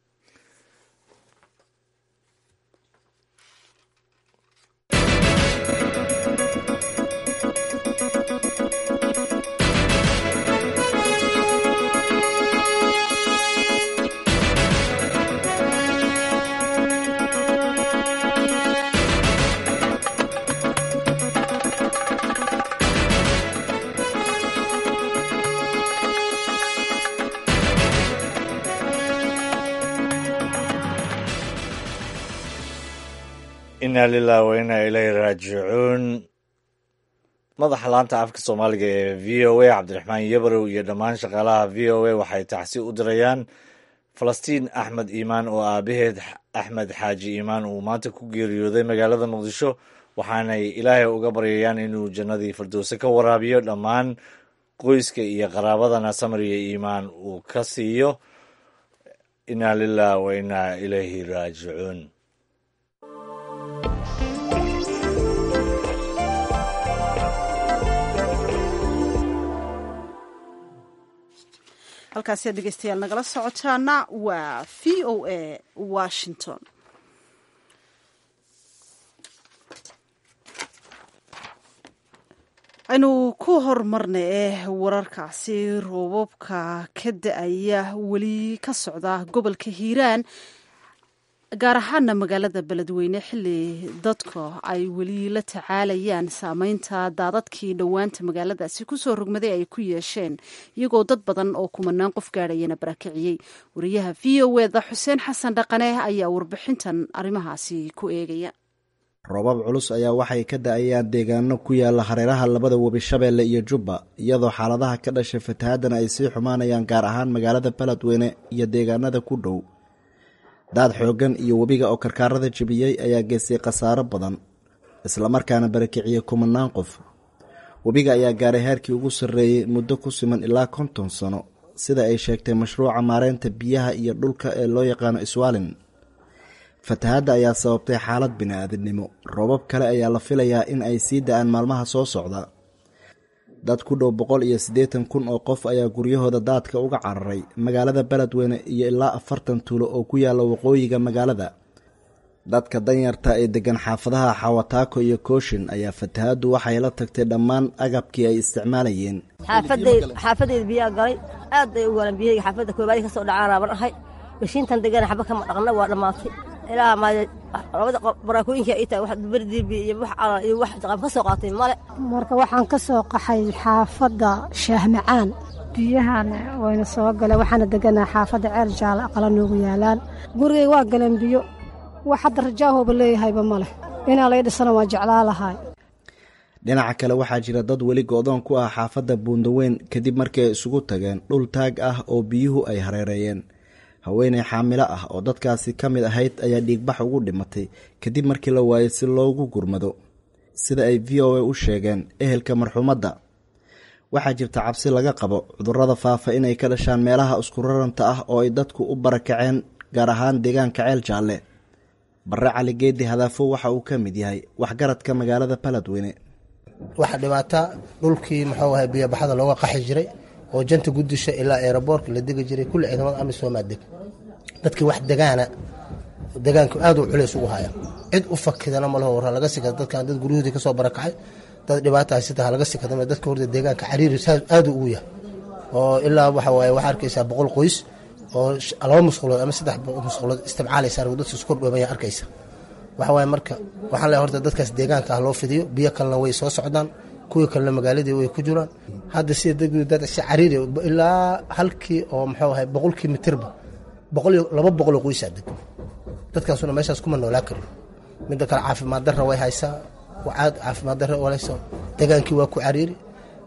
inaa lilah wa inaa ilayhi raajicuun madaxa laanta afka soomaaliga ee v o a cabdiraxmaan yabarow iyo dhammaan shaqaalaha v o a waxay tacsi u dirayaan falastiin axmed iimaan oo aabaheed axmed xaaji iimaan uu maanta ku geeriyooday magaalada muqdisho waxaanay ilaahay uga baryayaan inuu jannadii firdowse ka waraabiyo dhammaan qoyska iyo qaraabadana samar iyo iimaan uu ka siiyo inaa lilah wa inaa ilayhi raajicuun halkaasi aad dhegeystayaal nagala socotaana waa v o a washington aynu ku horumarna eh wararkaasi roobabka ka da-aya weli ka socda gobolka hiiraan gaar ahaana magaalada beledweyne xilli dadka ay weli la tacaalayaan saameynta daadadkii dhowaanta magaaladaasi kusoo rogmaday ay ku yeesheen iyagoo dad badan oo kumanaan qof gaadhayana barakiciyey wariyaha v o eda xuseen xasan dhaqane ayaa warbixintan arrimahaasi ku eegaya roobab culus ayaa waxay ka da-ayaan deegaano ku yaala hareeraha labada webi shabeelle iyo jubba iyadoo xaaladaha ka dhashay fatahaadana ay sii xumaanayaan gaar ahaan magaalada beledweyne iyo deegaanada ku dhow daad xooggan iyo webiga oo karkaarada jebiyey ayaa geystay khasaaro badan islamarkaana barakiciyey kumanaan qof webiga ayaa gaaray heerkii ugu sarreeyey muddo ku siman ilaa konton sano sida ay sheegtay mashruuca maareynta biyaha iyo dhulka ee loo yaqaano iswaalin fatahaadda ayaa sababtay xaalad bini-aadinimo roobab kale ayaa la filayaa in ay sii da-aan maalmaha soo socda dad ku dhow boqol iyo siddeetan kun oo qof ayaa guryahooda daadka uga cararay magaalada beledweyne iyo ilaa afartan tuulo oo ku yaalla waqooyiga magaalada dadka danyarta ee deggan xaafadaha xawataako iyo kooshin ayaa fatahaaddu waxay la tagtay dhammaan agabkii ay isticmaalayeen xaafadeyda biyaa galay aad bay u waalan biyahayga xaafadda koobaadi ka soo dhacaan raaban ahay mashiintan degana xaba kama dhaqna waa dhammaatay ilaa labada baraakooyinka ay tahay wax berdirbi iyo wax calal iyo wax jaqab ka soo qaatay male marka waxaan ka soo qaxay xaafadda shaahmacaan biyahan wayna soo galeen waxaana deganaa xaafadda ceel jaala aqala noogu yaalaan gurigay waa galeen biyo wax hadda rajaahooba leeyahayba maleh inaa lay dhisana waa jeclaa lahay dhinaca kale waxaa jira dad weli go-doon ku ah xaafadda buundaweyn kadib markii ay isugu tageen dhul taag ah oo biyuhu ay hareereeyeen haweeney xaamilo ah oo dadkaasi ka mid ahayd ayaa dhiigbax ugu dhimatay kadib markii la waayay si loogu gurmado sida ay v o a u sheegeen ehelka marxuumadda waxaa jirta cabsi laga qabo cudurrada faafa inay ka dhashaan meelaha iskuraranta ah oo ay dadku u barakaceen gaar ahaan deegaanka ceel jaalle barre cali geedi hadaafo waxa uu ka mid yahay waxgaradka magaalada baladweyne waxaa dhibaata dhulkii muxuu ahay biyobaxada looga qaxi jiray oo janta gudisha ilaa eeraboorka la degi jiray kulli ciidamada amisomaa deg dadkii wax degaana degaanku aad u culays ugu haya cid u fakidana malaho warra laga sikada dadkan dad guryahoodii kasoo barakacay dad dhibaata haysata laga sikada dadka horta deegaanka xariiri aad ugu yahay oo ilaa waxa waaye waxaa arkaysaa boqol qoys oo laba musqulood ama saddex musqulood istimcaalaysa dadka isku kordhoomaya arkaysa waxa waaye marka waxaan leeyahay horta dadkaas deegaanka ah loo fidiyo biyo kalena way soo socdaan kuwii kalena magaaladii way ku jiraan hadda sida dad si cariiri ilaa halkii oo muxuu ahay boqolkii mitirba boqol iyo laba boqoloo qoysaa deg dadkaasuna meeshaas kuma noolaa karin midda kale caafimaad darra way haysaa caad caafimaad darra walayso degaankii waa ku cariiri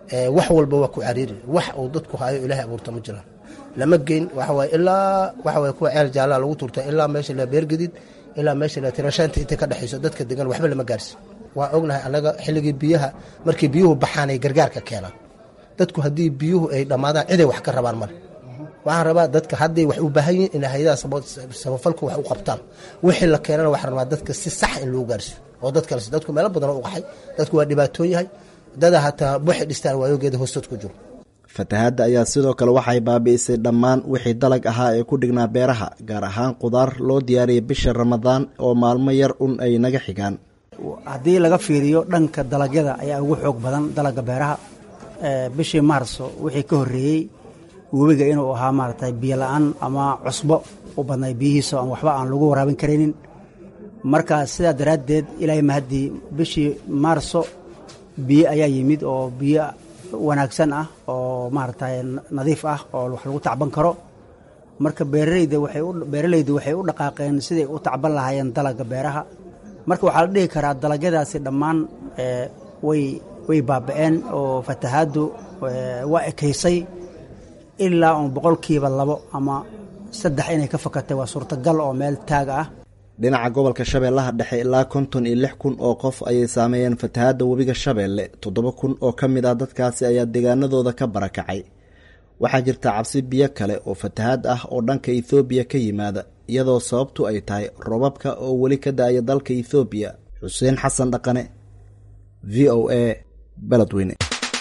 wax walba waa ku cariiri wax uu dadku hayo ilaahay abuurta ma jiraan lama geyn waxawaaye ilaa waxawaaye kuwa ceel jaallaa lagu turta ilaa meesha la beergedid ilaa meesha la tirashaanta intay ka dhexayso dadka degan waxba lama gaarsi waa ognahay annaga xilligii biyaha markii biyuhu baxaan ay gargaarka keenaan dadku haddii biyuhu ay dhammaadaan ciday wax ka rabaan male waxaan rabaa dadka hadday wax u baahan yihin in hay-adaha samafalku wax u qabtaan wixii la keenana waxaan rabaa dadka si sax in lagu gaarsiyo oo dad kale dadku meelo badan u qaxay dadku waa dhibaatoon yahay dada hataa waxay dhistaan waayogeeda hoostood ku jiro fatahaadda ayaa sidoo kale waxay baabi'isay dhammaan wixii dalag ahaa ee ku dhignaa beeraha gaar ahaan qudaar loo diyaariyay bisha ramadaan oo maalmo yar un ay naga xigaan haddii laga fiiriyo dhanka dalagyada ayaa ugu xoog badan dalagga beeraha bishii maarso wixii ka horreeyey webiga inuu ahaa maaragtay biyo la-aan ama cusbo u badnay biyihiisa aan waxba aan lagu waraabin karaynin marka sidaa daraaddeed ilaahay mahaddii bishii maarso biyo ayaa yimid oo biyo wanaagsan ah oo maaragtay nadiif ah oo wax lagu tacban karo marka beeralayda waxay beeralaydu waxay u dhaqaaqeen siday u tacban lahaayeen dalagga beeraha marka waxaa la dhihi karaa dalagyadaasi dhammaan way way baaba'een oo fatahaaddu waa ekaysay ilaa uun boqolkiiba labo ama saddex inay ka fakatay waa suurtagal oo meel taaga ah dhinaca gobolka shabeellaha dhexe ilaa konton iyo lix kun oo qof ayay saameeyeen fatahaadda webiga shabeelle toddoba kun oo ka mid ah dadkaasi ayaa deegaanadooda ka barakacay waxaa jirta cabsi biyo kale oo fatahaad ah oo dhanka ethoobiya ka yimaada iyadoo sababtu ay tahay robabka oo weli ka da-aya dalka ethoobiya xuseen xasan dhaqane v o a beledweyne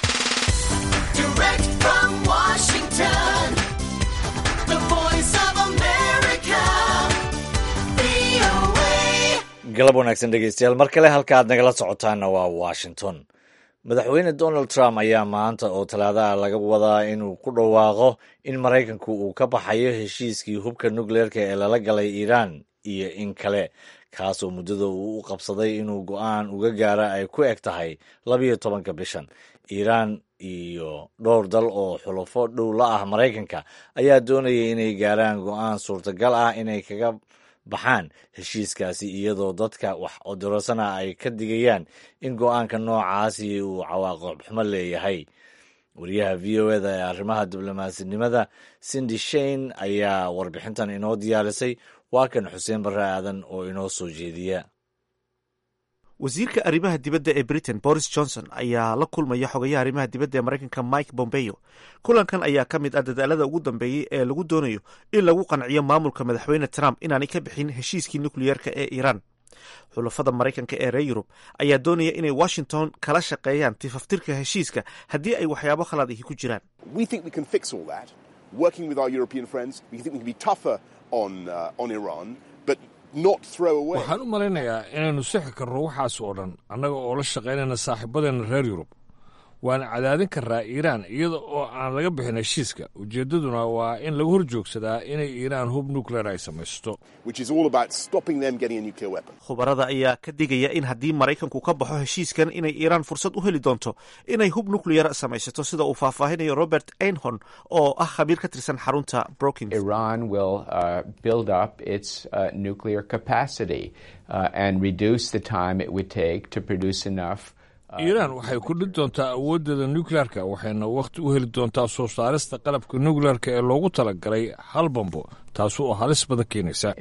galab wanaagsan dhegeystayaal mar kale halka aad nagala socotaanna waa washington madaxweyne donald trump ayaa maanta oo talaadaha laga wadaa inuu ku dhawaaqo in maraykanku uu ka baxayo heshiiskii hubka nukleerka ee lala galay iiraan iyo in kale kaasoo muddada uu u qabsaday inuu go-aan uga gaara ay ku eg tahay labiyo tobanka bishan iiraan iyo dhowr dal oo xulafo dhow la ah maraykanka ayaa doonaya inay gaaraan go-aan suurtagal ah inay kaga baxaan heshiiskaasi iyadoo dadka wax odorosana ay ka digayaan in go-aanka noocaasi uu cawaaqib xumo leeyahay wariyaha v o eda ee arrimaha diblomaasnimada cindy shane ayaa warbixintan inoo diyaarisay waa kan xuseen barre aadan oo inoo soo jeediya wasiirka arrimaha dibadda ee britain boris johnson ayaa la kulmaya xogayaha arrimaha dibadda ee maraykanka mike bombeo kulankan ayaa ka mid ah dadaalada ugu dambeeyey ee lagu doonayo in lagu qanciyo maamulka madaxweyne trump inaanay ka bixin heshiiskii nukliyeerka ee iiraan xulafada maraykanka ee reer yurub ayaa doonaya inay washington kala shaqeeyaan tifaftirka heshiiska haddii ay waxyaabo khalad ahi ku jiraan waxaan u malaynayaa inaynu sixi karno waxaas oo dhan annaga oo la shaqaynayna saaxiibadeena reer yurub waana cadaadin karraa iiraan iyada oo aan laga bixin heshiiska ujeeddaduna waa in laga hor joogsadaa inay iiraan hub nukleer ay samaysto khubarada ayaa ka digaya in haddii maraykanku ka baxo heshiiskan inay iiraan fursad u heli doonto inay hub nukleyar samaysato sida uu faahfaahinayo robert einhorn oo ah khabiir ka tirsan xarunta brookings iiraan waxay kudhin doontaa awooddeeda nukleerka waxayna wakhti u heli doontaa soo saarista qalabka nukleerka ee loogu talagalay hal bambo taasi oo halis badan keenaysa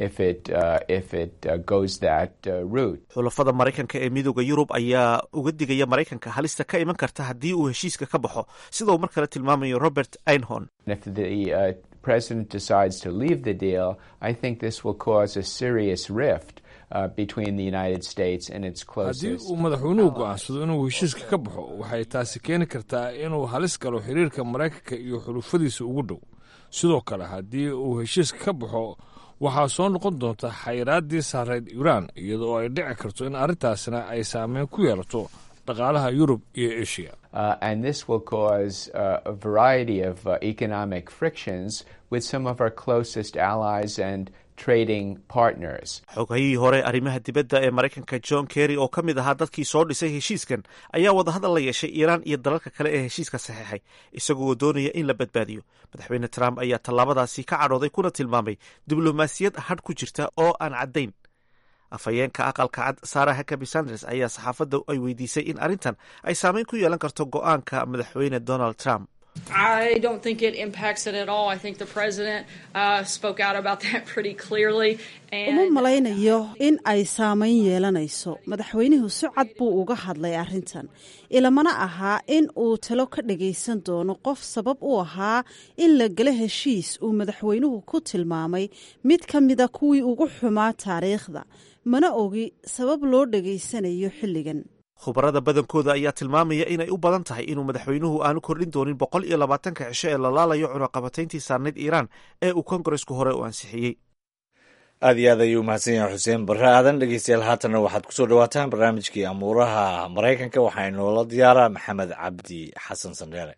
xulafada maraykanka ee midooda yurub ayaa uga digaya maraykanka halista ka iman karta haddii uu heshiiska ka baxo sida uu mar kale tilmaamayo robert einhorn president decides to leave the deal, I think this will cause a serious rift uh, between the United States and its closest. haddii uu madaxweynuhu go'aansado inuu heshiiska ka baxo waxay taasi keeni kartaa inuu halis galo xiriirka maraykanka iyo xulufadiisa ugu dhow sidoo kale haddii uu heshiiska ka baxo waxaa soo noqon doonta xayraaddii saareyd iiraan iyadoo ay dhici karto in arrintaasina ay saameyn ku yeelato dhaqaalaha yurub iyo asia Uh, and this will cause uh, a variety of uh, economic frictions with some of our closest allies and trading partners. xogahihii hore arrimaha dibadda ee maraykanka john kerry oo ka mid ahaa dadkii soo dhisay heshiiskan ayaa wadahadal la yeeshay iiraan iyo dalalka kale ee heshiiska saxeexay isagoo doonaya in la badbaadiyo madaxweyne trump ayaa tallaabadaasi ka cadhooday kuna tilmaamay diblomaasiyad hadh ku jirta oo aan caddayn afhayeenka aqalka cad sara hakabi sanders ayaa saxaafadda ay weydiisay in arrintan ay saameyn ku yeelan karto go-aanka madaxweyne donald trump I don't think it impacts it at all. I think the president uh, spoke out about that pretty clearly. uma malaynayo in ay saamayn yeelanayso madaxweynuhu si cad buu uga hadlay arrintan ilamana ahaa in uu talo ka dhagaysan doono qof sabab u ahaa in la gelo heshiis uu madaxweynuhu ku tilmaamay mid ka mida kuwii ugu xumaa taariikhda mana ogi sabab loo dhegaysanayo xilligan khubarada badankooda ayaa tilmaamaya inay u badan tahay inuu madaxweynuhu aanu kordhin doonin boqol iyo labaatanka cisho ee la laalayo cunaqabatayntii saarnayd iiraan ee uu kongaresku hore u ansixiyey aad iyo aad ayuu mahadsan yahay xuseen barre aadan dhegeystayaal haatanna waxaad kusoo dhawaataan barnaamijkii amuuraha maraykanka waxaa inoola diyaaraa maxamed cabdi xasan sandheere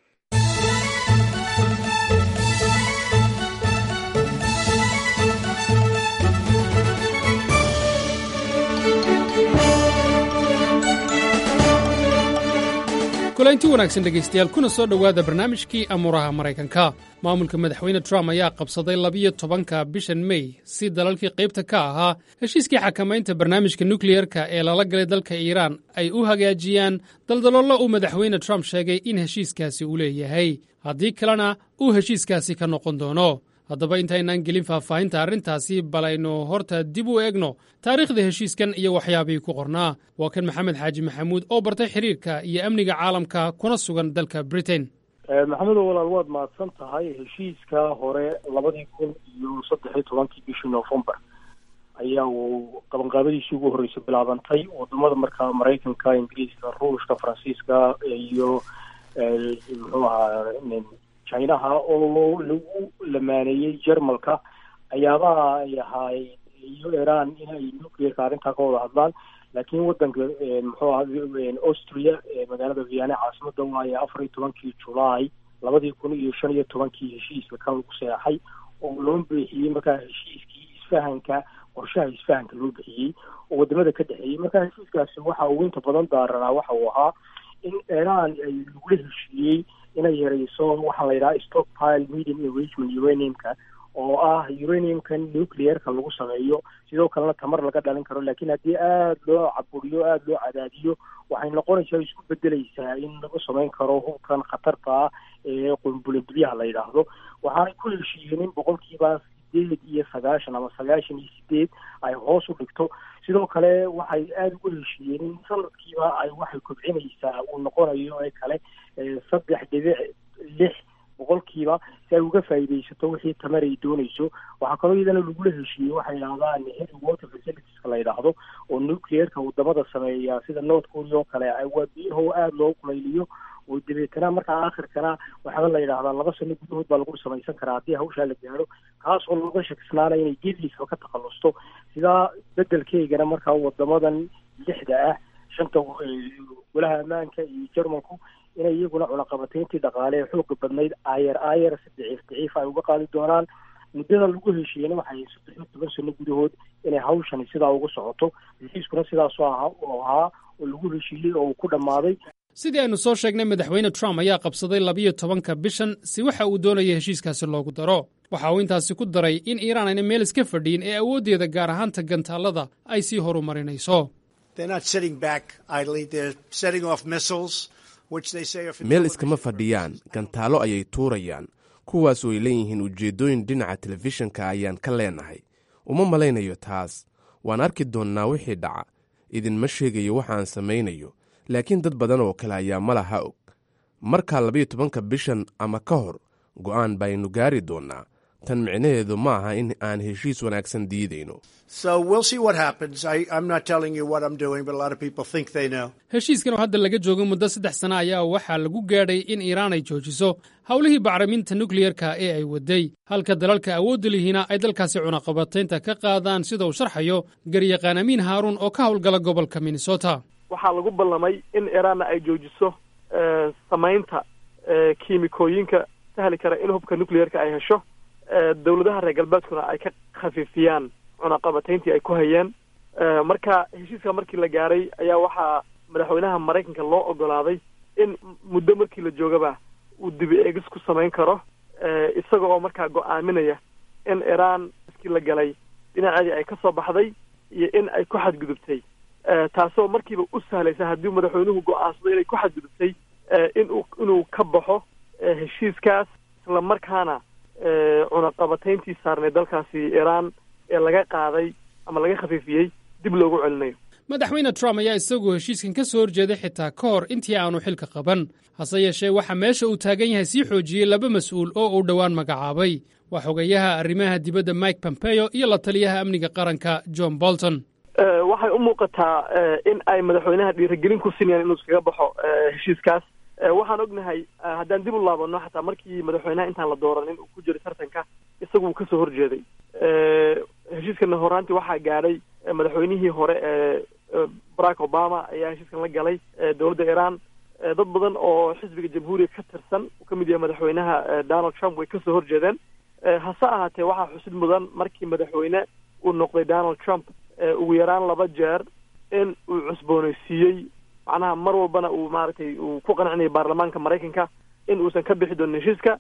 kulaynti wanaagsan dhegaystayaal kuna soo dhowaada barnaamijkii amuuraha maraykanka maamulka madaxweyne trump ayaa qabsaday labiyo tobanka bishan mey si dalalkii qaybta ka ahaa heshiiskii xakamaynta barnaamijka nukliyerka ee lala galay dalka iiraan ay u hagaajiyaan daldaloollo uu madaxweyne trump sheegay in heshiiskaasi uu leeyahay haddii kalena uu heshiiskaasi ka noqon doono haddaba intaynaan gelin faahfaahinta arrintaasi bal aynu horta dib u eegno taariikhda heshiiskan iyo waxyaabihii ku qornaa waa kan maxamed xaaji maxamuud oo bartay xiriirka iyo amniga caalamka kuna sugan dalka britain maxamedow walaal waad mahadsan tahay heshiiska hore labadii kun iyo saddex iyo tobankii bishii novembar ayaa uu qabanqaabadiisii ugu horreysay bilaabantay wadamada markaa maraykanka ingiriiska ruushka faransiiska iyo muxuu ahaa chinaha oo lagu lamaaneeyey jermalka ayaabaha ay ahaay iyo iran inay nuclearka arrintaa ka wada hadlaan laakiin wadanka muxuu aha austria magaalada viane caasimada waaye afar iyo tobankii julaay labadii kun iyo shan iyo tobankii heshiiska kan lagu seexay oo loo bixiyey markaa heshiiskii isfahanka qorshaha isfahanka loo bixiyey oo wadamada ka dhexeeyey markaa heshiiskaasi waxa uu inta badan daaranaa waxa uu ahaa in iran ay lagula heshiiyey inay yareyso waxaa la yidhaha stockpile medium enrichment uraniumka oo ah uraniumka nuclearka lagu sameeyo sidoo kalena tamar laga dhalin karo laakiin haddii aada loo caburiyo aada loo cadaadiyo waxay noqonaysaa isku bedeleysaa in lagu samayn karo hubkan khatarta ah ee qunbulindulyaha la yidhaahdo waxaanay ku heshiiyeen in boqolkiiba sideed iyo sagaashan ama sagaashan iyo sideed ay hoos u dhigto sidoo kale waxay aada ugu heshiiyeen in sanadkiiba ay waxay kobcinaysaa uu noqonayo ee kale saddex dhibic lix boqolkiiba si ay uga faa'iidaysato wixii tamar ay doonayso waxaa kaloo iyadana lagula heshiiyey waxay yidhahdaan heavy water facilitieska la yidhaahdo oo nuclearka wadamada sameeya sida north korea oo kale waa biyaho aada loo kulayliyo oo dabeetana markaa aakhirkana waxaaba la yidhahdaa laba sano gudahood baa lagu samaysan karaa haddii hawshaa la gaaro kaas oo looga shakisnaana inay geedliisba ka takhalusto sidaa bedelkeygana markaa wadamadan lixda ah shanta golaha ammaanka iyo jermanku inay iyaguna cunaqabatayntii dhaqaale ee xooga badnayd ayer ayer si daciif daciif ay uga qaadi doonaan muddada lagu heshiiyena waxay saddex iyo toban sano gudahood inay hawshani sidaa ugu socoto heshiiskuna sidaasoo ahaa oo ahaa oo lagu heshiiyey oo uu ku dhammaaday sidii aynu soo sheegnay madaxweyne trump ayaa qabsaday labiyo tobanka bishan si waxa uu doonaya heshiiskaasi loogu daro waxa uu intaasi ku daray in iiraan ayna meel iska fadhiyin ee awooddeeda gaar ahaanta gantaallada ay sii horumarinayso meel iskama fadhiyaan gantaalo ayay tuurayaan kuwaas oo ay leeyihiin ujeeddooyin dhinaca telefishinka ayaan ka leenahay uma malaynayo taas waan arki doonnaa wixii dhaca idinma sheegayo waxaan samaynayo laakiin dad badan oo kale ayaa ma laha og markaa labayo tobanka bishan ama ka hor go'aan baynu gaari doonnaa tan micnaheedu ma aha in aan heshiis wanaagsan diidayno heshiiskan oo hadda laga joogo muddo saddex sana ayaa waxaa lagu gaadhay in iiraan ay joojiso howlihii bacriminta nukliyerka ee ay waday halka dalalka awoodda lihiina ay dalkaasi cunaqabataynta ka qaadaan sida uu sharxayo garyaqaan amiin haaruun oo ka howlgala gobolka minnesota waxaa lagu ballamay in iiraanna ay joojiso samaynta kiimikooyinka sahli kara in hubka nucleerka ay hesho dowladaha reer galbeedkuna ay ka khafiifiyaan cunaqabatayntii ay ku hayeen marka heshiiska markii la gaaray ayaa waxaa madaxweynaha maraykanka loo ogolaaday in muddo markii la joogaba uu dibi eegis ku samayn karo isaga oo markaa go-aaminaya in iiraan iskii la galay dhinaceedii ay ka soo baxday iyo in ay ku xadgudubtay taasoo markiiba u sahlaysa haddii madaxweynuhu go-aansado inay ku xadgudubtay inuu inuu ka baxo heshiiskaas isla markaana cunaqabatayntii saarnay dalkaasi iiraan ee laga qaaday ama laga khafiifiyey dib loogu celinayo madaxweyne trump ayaa isagu heshiiskan ka soo horjeeday xitaa ka hor intii aanu xilka qaban hase yeeshee waxaa meesha uu taagan yahay sii xoojiyey laba mas-uul oo uu dhowaan magacaabay waa xogayaha arrimaha dibadda mike pompeo iyo la taliyaha amniga qaranka john bolton waxay u muuqataa in ay madaxweynaha dhiirigelin ku sinayaan inuu iskaga baxo heshiiskaas waxaan ognahay haddaan dib u laabano xataa markii madaxweynaha intaan la dooranin uu ku jiray tartanka isagu uu kasoo horjeeday heshiiskana horaantii waxaa gaadhay madaxweynihii hore ee barack obama ayaa heshiiskan la galay dowladda iiraan dad badan oo xisbiga jamhuuriga ka tirsan uu ka mid yahay madaxweynaha donald trump way kasoo horjeedeen hase ahaatee waxaa xusid mudan markii madaxweyne uu noqday donald trump ugu yaraan laba jeer in uu cusboonaysiiyey macnaha mar walbana uu maaragtay uu ku qancinayay baarlamaanka maraykanka in uusan ka bixi doonin heshiiska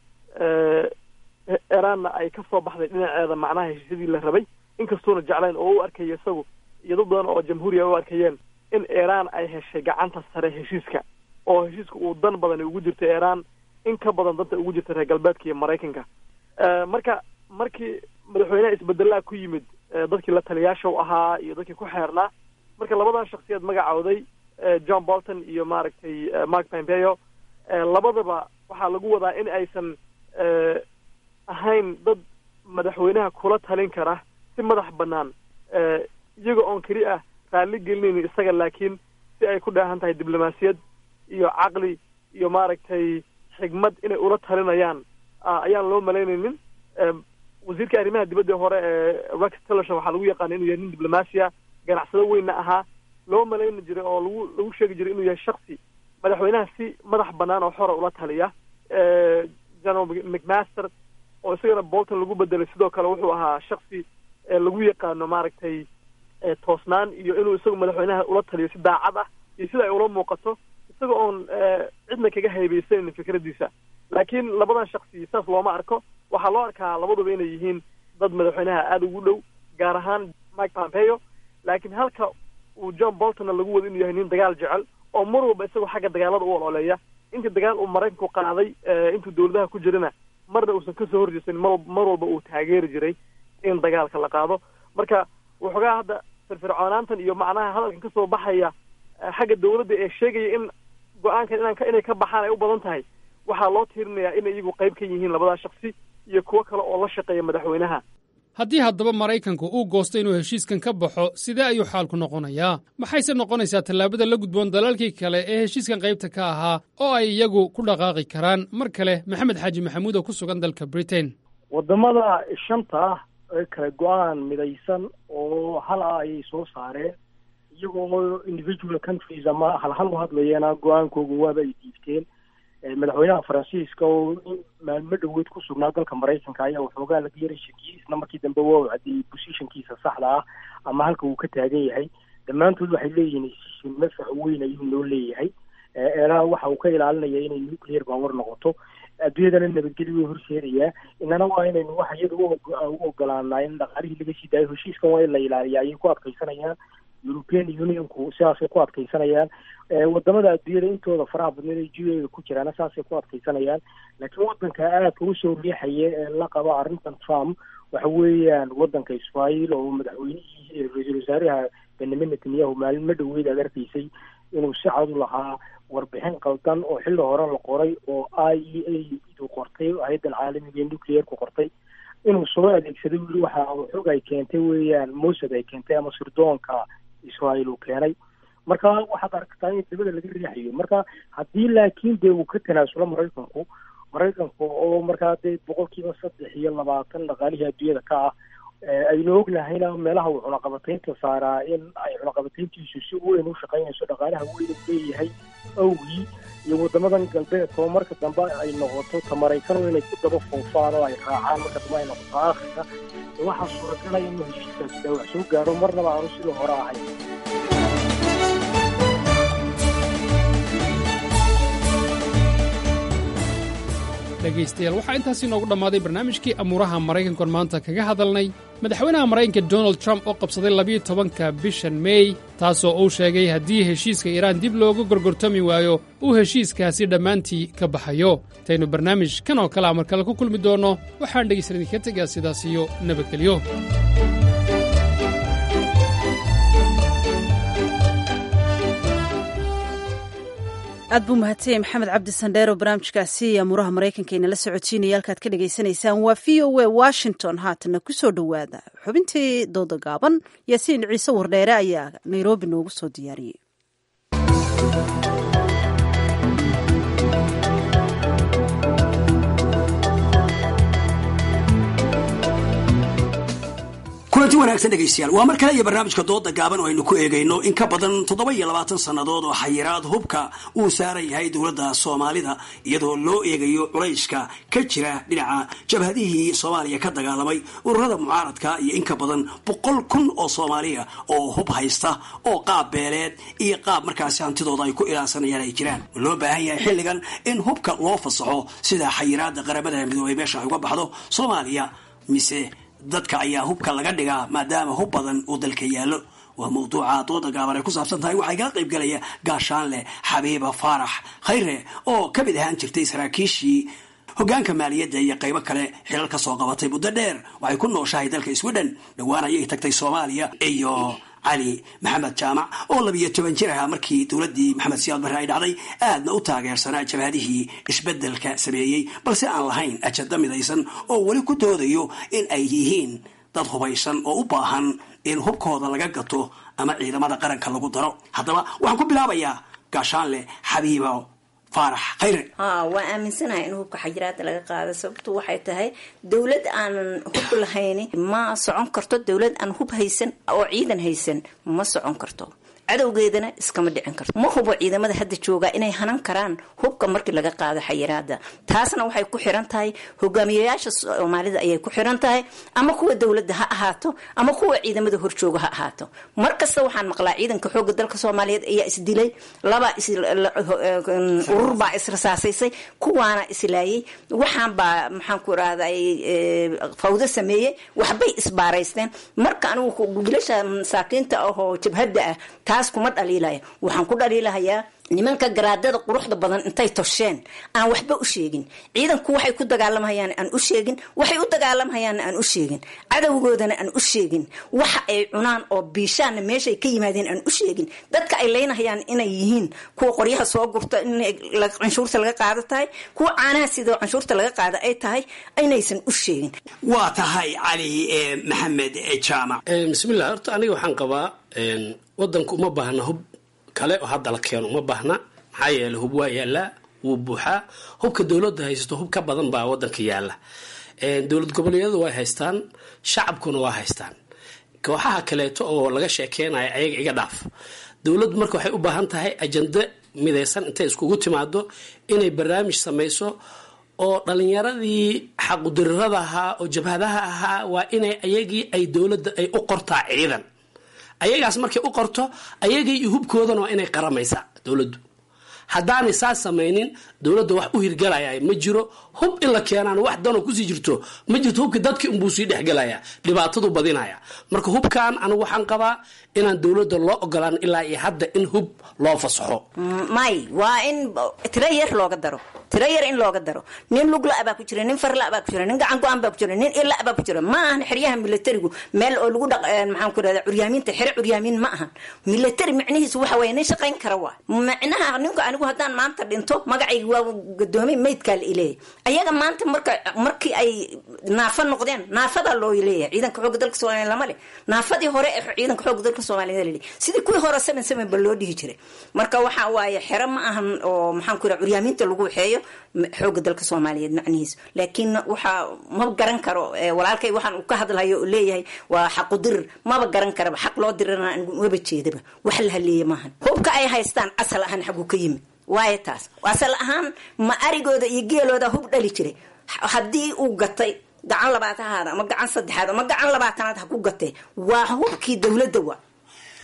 iiraanna ay kasoo baxday dhinaceeda macnaha heshiisyadii la rabay inkastuuna jeclayn oo u arkaya isagu iyo dad badan oo jamhuuriya u arkayeen in iiraan ay heshay gacanta sare heshiiska oo heshiiska uu dan badani ugu jirta iiraan in ka badan danta ugu jirta reer galbeedka iyo maraykanka marka markii madaxweyneha isbedelaa ku yimid dadkii la taliyaasha u ahaa iyo dadkii ku xeernaa marka labadan shaksiyaed magacooday john bolton iyo maaragtay mark pompeo labadaba waxaa lagu wadaa in aysan ahayn dad madaxweynaha kula talin kara si madax banaan iyaga oon keli ah raalli gelinaynin isaga laakiin si ay ku dheehan tahay diblomaasiyad iyo caqli iyo maaragtay xigmad inay ula talinayaan ayaan loo malaynaynin wasiirka arrimaha dibadda hore ee rex tillerson waxaa lagu yaqaana inuu yahay nin diblomaasiya ganacsado weynna ahaa loo malayni jiray oo lagu lagu sheegi jiray inuu yahay shaksi madaxweynaha si madax banaan oo xora ula taliya general mcmaster oo isagana bolton lagu bedelay sidoo kale wuxuu ahaa shaksi lagu yaqaano maaragtay toosnaan iyo inuu isagu madaxweynaha ula taliyo si daacad ah iyo sida ay ula muuqato isaga oon cidna kaga haybaysanaynin fikraddiisa laakiin labadan shaksi saas looma arko waxaa loo arkaa labaduba inay yihiin dad madaxweynaha aada ugu dhow gaar ahaan mike pompeo laakiin halka uu john boltonna lagu wado inuu yahay nin dagaal jecel oo mar walba isagoo xagga dagaalada u ololeeya intii dagaal uu maraykanku qaaday intuu dawladaha ku jirana marna uusan kasoo horjeesan mar mar walba uu taageeri jiray in dagaalka la qaado marka waxoogaa hadda firfircoonaantan iyo macnaha hadalkan kasoo baxaya xagga dawladda ee sheegaya in go-aankan inaan inay ka baxaan ay u badan tahay waxaa loo tiirinayaa inay iyagu qayb ka yihiin labadaa shaksi iyo kuwo kale oo la shaqeeya madaxweynaha haddii haddaba maraykanku uu goosto inuu heshiiskan ka baxo sidee ayuu xaalku noqonayaa maxayse noqonaysaa tallaabada la gudboon dalalkii kale ee heshiiskan qaybta ka ahaa oo ay iyagu ku dhaqaaqi karaan mar kale maxamed xaaji maxamuud oo ku sugan dalka britain wadamada shanta ah ee kale go-aan midaysan oo hal ah ayay soo saareen iyagoo individual countries ama halhal u hadlayeena go-aankooga waaba ay diibteen madaxweynaha faransiiska oo maalmo dhoweed ku sugnaa dalka maraykanka ayaa waxoogaa laga yaray shakiyey isla markii dambe waa u caddeeyey bosishankiisa saxda ah ama halka uu ka taagan yahay dhammaantood waxay leeyihiin heshiishin mafac weyn ayuu noo leeyahay eeraan waxa uu ka ilaalinaya inay nuclear power noqoto adduunyadana nabadgelyo way horseedayaa inana waa inaynu wax iyada u ogolaanaa in dhaqaalihii laga sii daayo heshiiskan waa in la ilaaliya ayay ku adkaysanayaan european unionku sidaasay ku adkaysanayaan wadamada adduunyada intooda faraha badneed ay jideeda ku jiraana saasay ku adkaysanayaan laakiin wadanka aadka usoo riixaya ee la qabo arrintan trump waxa weeyaan wadanka israel oo madaxweynihii ra-iisul wasaaraha benyamin netanyahu maalmo dhoweed aad arkaysay inuu si cad u lahaa warbixin qaldan oo xilli hore la qoray oo i e a du qortay hay-addan caalamiga ee nuclearku qortay inuu soo adeegsaday weli waxa xog ay keentay weeyaan mosad ay keentay ama sirdoonka israel uu keenay marka waxaad aragtaa in dabada laga riixayo marka haddii laakiin dee uu ka tanaasulo maraykanku maraykanku oo markaa dee boqolkiiba saddex iyo labaatan dhaqaalihii adduunyada ka ah aynu ognahayna meelaha uu cunaqabataynta saaraa in ay cunaqabatayntiisu si weyn u shaqaynayso dhaqaalaha weyn u leeyahay awgii iyo wadamadan galbeedka oo marka dambe ay noqoto ta maraykanu inay ku daba foofaan oo ay raacaan marka dambe ay noqoto aakhirka waxaa suuragalaya inuu heshiiskaasi dhaawac soo gaaro marnaba aanu sidii hore ahayn dhegaystayaal waxaa intaasi inoogu dhammaaday barnaamijkii amuuraha maraykankoon maanta kaga hadalnay madaxweynaha maraykanka donald trump oo qabsaday labiyo tobanka bishan meey taasoo uu sheegay haddii heshiiska iiraan dib looga gorgortami waayo uu heshiiskaasi dhammaantii ka baxayo intaynu barnaamij kan oo kale a mar kale ku kulmi doonno waxaan dhegaysan idinka tegaa sidaas iyo nabadgelyo aad buu mahadsanyahy maxamed cabdi sandheer oo barnaamijkaasi amuuraha maraykanka inala socodsiinaya halkaad ka dhagaysanaysaan waa v o a washington haatana ku soo dhowaada xubintii dooda gaaban yaasiin ciise wardheere ayaa nairobi noogu soo diyaariyey kulanti wanaagsan dhegaystayaal waa mar kale iyo barnaamijka dooda gaaban oo aynu ku eegayno in ka badan toddoba iyo labaatan sannadood oo xayiraad hubka uu saaran yahay dowladda soomaalida iyadoo loo eegayo culayska ka jira dhinaca jabhadihii soomaaliya ka dagaalamay ururada mucaaradka iyo in ka badan boqol kun oo soomaaliya oo hub haysta oo qaab beeleed iyo qaab markaasi hantidooda ay ku ilaasanayaan ay jiraan loo baahan yahay xilligan in hubka loo fasaxo sida xayiraada qaramada midoobay meesha ay uga baxdo soomaaliya mise dadka ayaa hubka laga dhigaa maadaama hub badan uu dalka yaallo waa mawduuca dooda gaaban ay ku saabsan tahay waxaa igala qayb galaya gaashaanleh xabiiba faarax khayre oo ka mid ahaan jirtay saraakiishii hogaanka maaliyadda iyo qaybo kale xilal ka soo qabatay muddo dheer waxay ku nooshahay dalka sweden dhowaan ayay tagtay soomaaliya iyo cali maxamed jaamac oo labiyo toban jir ahaa markii dowladdii maxamed siyaad barre ay dhacday aadna u taageersanaa jabhadihii isbeddelka sameeyey balse aan lahayn ajada midaysan oo weli ku doodayo in ay yihiin dad hubaysan oo u baahan in hubkooda laga gato ama ciidamada qaranka lagu daro haddaba waxaan ku bilaabayaa gaashaanle xabiibo faarax khayre ha waa aaminsanahay in hubka xajiraada laga qaado sababtu waxay tahay dowlad aanan hub lahayni ma socon karto dowlad aan hub haysan oo ciidan haysan ma socon karto cadowgeedana iskama dhicin karto ma hubo ciidamada hadda jooga inay hanan karaan hubka markii laga qaado xayiraada taasna waxay ku xiran tahay hogaamiyayaasha soomaalida ayay ku xiran tahay ama kuwa dowladda ha ahaato ama kuwa ciidamada horjooga ha ahaato mar kasta waxaan maqlaa ciidanka xooga dalka soomaaliyeed ayaa isdilay laba urur baa israsaasaysay kuwaana islaayay waxaan baa maxaan ku irahday fawdo sameeyey waxbay isbaaraysteen marka anigu wiilasha masaakiinta ahoo jabhadda ah taas kuma dhaliilaya waxaan ku dhaliilahayaa nimanka garaadada quruxda badan intay tosheen aan waxba u sheegin ciidanku waxay ku dagaalamhayaan aan u sheegin waxay u dagaalamhayaan aan u sheegin cadowgoodana aan u sheegin waxa ay cunaan oo biishaanna meeshay ka yimaadeen aan u sheegin dadka ay leynahayaan inay yihiin kuwa qoryaha soo gurta in canshuurta laga qaado tahay kuwa caanaha sidoo canshuurta laga qaada ay tahay inaysan u sheegin waa tahay cali maxamed jaamac bismillah horta aniga waxaan qabaa wadanku uma baahna hub kale oo hadda la keeno uma baahna maxaa yeele hub waa yaallaa wuu buuxaa hubka dowladda haysato hub ka badan baa wadanka yaalla dowlad goboleedyadu way haystaan shacabkuna waa haystaan kooxaha kaleeto oo laga sheekeynayo ayaga iga dhaaf dowladdu marka waxay u baahan tahay ajando midaysan intay iskugu timaado inay barnaamij samayso oo dhalinyaradii xaqudirirada ahaa oo jabhadaha ahaa waa inay ayagii ay dowladda ay u qortaa ciidan ayagaas markay u qorto ayagii iyo hubkoodana waa inay qaramaysaa dowladdu haddaanay saas samaynin dowladda wax u hirgalaya ma jiro hub in la keenaan wax danoo kusii jirto ma jirto hubka dadki unbuu sii dhexgelaya dhibaatadu badinaya marka hubkan anigu waxaan qabaa inaan dowladda loo ogolaan ilaa iyo hadda in hub loo fasaxo may waa in tiro yar looga daro tiro yar in looga daro nin lugla baa ku jira nin farla baa ku jira nin gacan go-an baa ku jira nin ila baa ku jira ma ahan xeryaha militarigu meel oo lagu dhaq maxaan ku rahda curyaamiinta xere curyaamiin ma ahan military micnihiisu waxa weeye nin shaqayn kara waa micnaha ninku anigu haddaan maanta dhinto magacayga waa gadoomay maydkaa la ileeyahy ayaga maanta marka markii ay naafa noqdeen naafadaa loo leeyahay ciidanka xooga dalka soomaaliya lama leh naafadii hore ee ciidanka xooga dalka soomaaliya laleeyahy sidii kuwii hore seven seven ba loo dhihi jiray marka waxa waaye xero ma ahan oo maxaan ku raha curyaamiinta lagu waxeeyo xooga dalka soomaaliyeed macnihiisu laakiin waxaa ma garan karo walaalkay waxaan uu ka hadlayo oo leeyahay waa xaqudirir maba garan karaba xaq loo dirana waba jeedaba wax la haleeya maahan hubka ay haystaan asal ahaan xaguu ka yimid waayo taas asal ahaan ma arigooda iyo geelooda hub dhali jiray haddii uu gatay gacan labaatanaad ama gacan saddexaad ama gacan labaatanaad ha ku gatee waa hubkii dowladda wa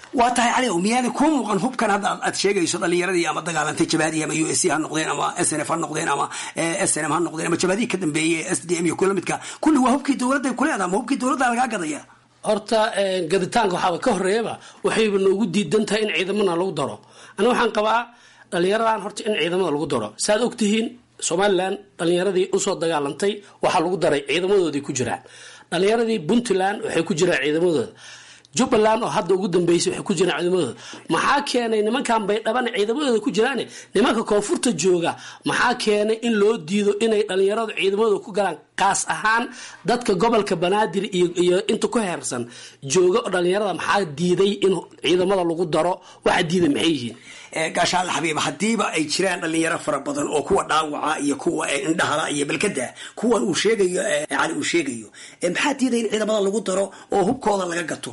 waa tahay cali miyaana kuu muuqan hubkan hadda aad sheegayso dhalinyaradii ama dagaalantay jabahadii ama u s c ha noqdeen ama s n f ha noqdeen ama s n m ha noqdeen ama jabahadii ka dambeeyey s d m iyo kula midka kulli waa hubkii dowladda kuleeda ama hubkii dowladda lagaa gadaya horta gaditaanka waxaaba ka horeeyaba waxayba noogu diidan tahay in ciidamana lagu daro aniga waxaan qabaa dhalinyaradan horta in ciidamada lagu daro saaad ogtihiin somalilan dhalinyaradii usoo dagaalantay waxaa lagu daray ciidamadoodii ku jiraan dhalinyaradii puntland waxay ku jiraan ciidamadooda jubbaland oo hadda ugu dambeysay waxay ku jiraan ciidamadooda maxaa keenay nimankan baydhaban ciidamadooda ku jiraan nimanka koonfurta jooga maxaa keenay in loo diido inay dhalinyaradu ciidamadooda ku galaan kaas ahaan dadka gobolka banaadir iyo inta ku heersan jooga oo dhalinyarada maxaa diiday in ciidamada lagu daro waxa diiday maxay yihiin gaashaalla xabiib haddiiba ay jiraan dhalinyaro fara badan oo kuwa dhaawaca iyo kuwa indhahala iyo balkada kuwan uu sheegayo cali uu sheegayo maxaa diiday in ciidamada lagu daro oo hubkooda laga gato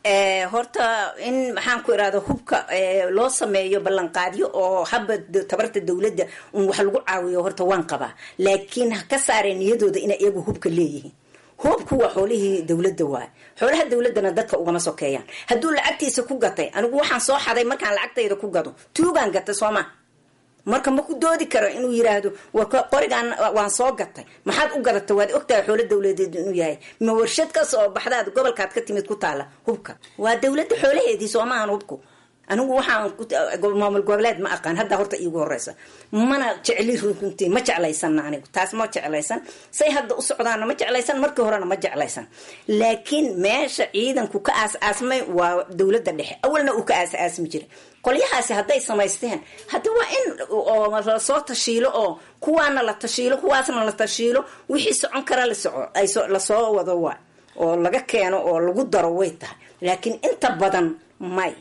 horta in maxaan ku irahda hubka loo sameeyo ballanqaadyo oo haba tabarta dowladda un wax lagu caawiyo horta waan qabaa laakiin ha ka saareen niyadooda inay iyagu hubka leeyihiin hubku waa xoolihii dowladda waay xoolaha dowladana dadka ugama sokeeyaan hadduu lacagtiisa ku gatay anigu waxaan soo xaday markaan lacagtayda ku gado tuugaan gatay sooma marka ma ku doodi karo inuu yiraahdo war qorigaan waan soo gatay maxaad u gadatay waad ogtahay xoolo dowladeed inuu yahay ma warshad ka soo baxdaad gobolkaad ka timid ku taala hubka waa dowladda xoolaheedii soomaahan hubku anigu waxaan maamul goboleed ma aqaan hadda horta iigu horeysa mana jecli runtii ma jeclaysan anigu taas ma jeclaysan say hadda u socdaana ma jeclaysan markii horena ma jeclaysan laakiin meesha ciidanku ka aas-aasmay waa dowladda dhexe awalna uu ka aas-aasmi jiray qolyahaasi hadday samaysteen hadda waa in lasoo tashiilo oo kuwaana la tashiilo kuwaasna la tashiilo wixii socon kara lasoco lasoo wado waa oo laga keeno oo lagu daro way tahay laakiin inta badan may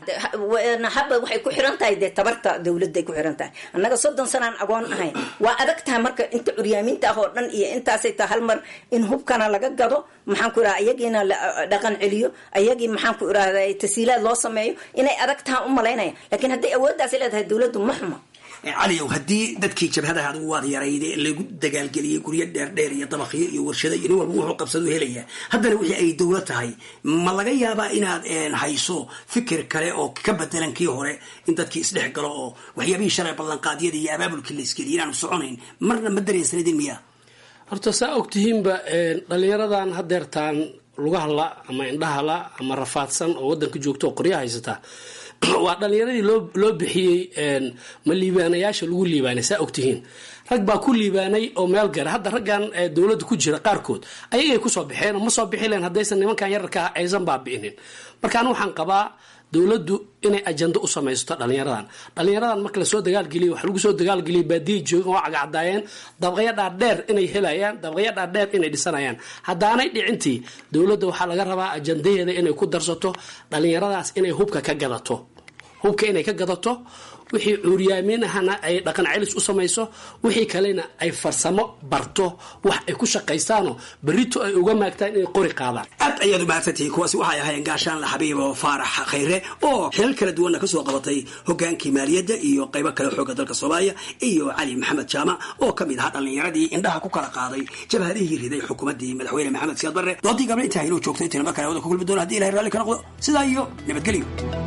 haba waxay ku xiran tahay dee tabarta dowladday ku xiran tahay annaga soddon sanaan agoon ahayn waa adag tahay marka inta curyaaminta ah oo dhan iyo intaasay tahay hal mar in hubkana laga gado maxaan ku irahda iyagiina la dhaqan celiyo ayagii maxaan ku irahda tasiilaad loo sameeyo inay adag tahay u malaynaya laakiin hadday awooddaasi leedahay dowladdu ma xuma caliyow haddii dadkii jabhadaha adigu waad yarayde lagu dagaalgeliyey guryo dheerdheer iyo dabakyo iyo warshado iyo nin walba wuxuu qabsadu helaya haddana wixii ay dowlad tahay ma laga yaabaa inaad hayso fikir kale oo ka bedelan kii hore in dadkii isdhex galo oo waxyaabihii shalay ballanqaadyada iyo abaabulkii la isgeliya inaanu soconayn marna ma dareensanidin miya horta saa ogtihiinba dhalinyaradan hadeertaan lugahala ama indhahala ama rafaadsan oo wadanka joogta oo qorya haysataa waa dhalinyaradii loo loo bixiyey ma liibaanayaasha lagu liibaanay saa ogtihiin rag baa ku liibaanay oo meel gara hadda raggan dowladda ku jira qaarkood ayagay kusoo baxeen oo ma soo bixi leen haddaysan nimankan yararka ah aysan baabi'inin marka anu waxaan qabaa dowladdu inay ajando u samaysto dhalinyaradan dhalinyaradan marka lasoo dagaalgeliy wax lagu soo dagaalgeliyay baadiya joogan waa cagacadaayeen dabaqyo dhaadheer inay helayaan dabaqyo dhaadheer inay dhisanayaan haddaanay dhicintii dowladda waxaa laga rabaa ajandaheeda inay ku darsato dhalinyaradaas inay hubka ka gadato hubka inay ka gadato wixii cuuryaamiin ahana ay dhaqan celis u samayso wixii kalena ay farsamo barto wax ay ku shaqaystaanoo berito ay uga maagtaan inay qori qaadaan aad ayaad u mahadsantihiin kuwaasi waxay ahaayeen gaashaanla xabiibo faarax khayre oo xilal kala duwanna kasoo qabatay hogaankii maaliyadda iyo qaybo kale xooga dalka soomaaliya iyo cali maxamed jaamac oo kamid ahaa dhallinyaradii indhaha ku kala qaaday jabhadihii riday xukuumaddii madaxweyne maxamed siyaad barre doodii gabla intaha inuu joogtay intina mar kale wada ku kulmi doona hadii ilahay raalli ka noqdo sidaa iyo nabadgelyo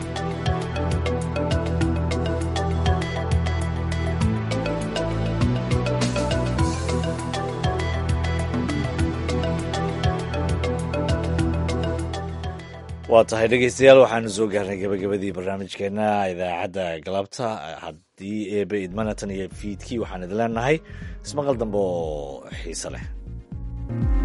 waa tahay dhegeystayaal waxaanu soo gaarnay gabagabadii barnaamijkeena idaacadda galabta haddii eebe idmanatan iyo fiidkii waxaan idin leenahay ismaqal dambe oo xiise leh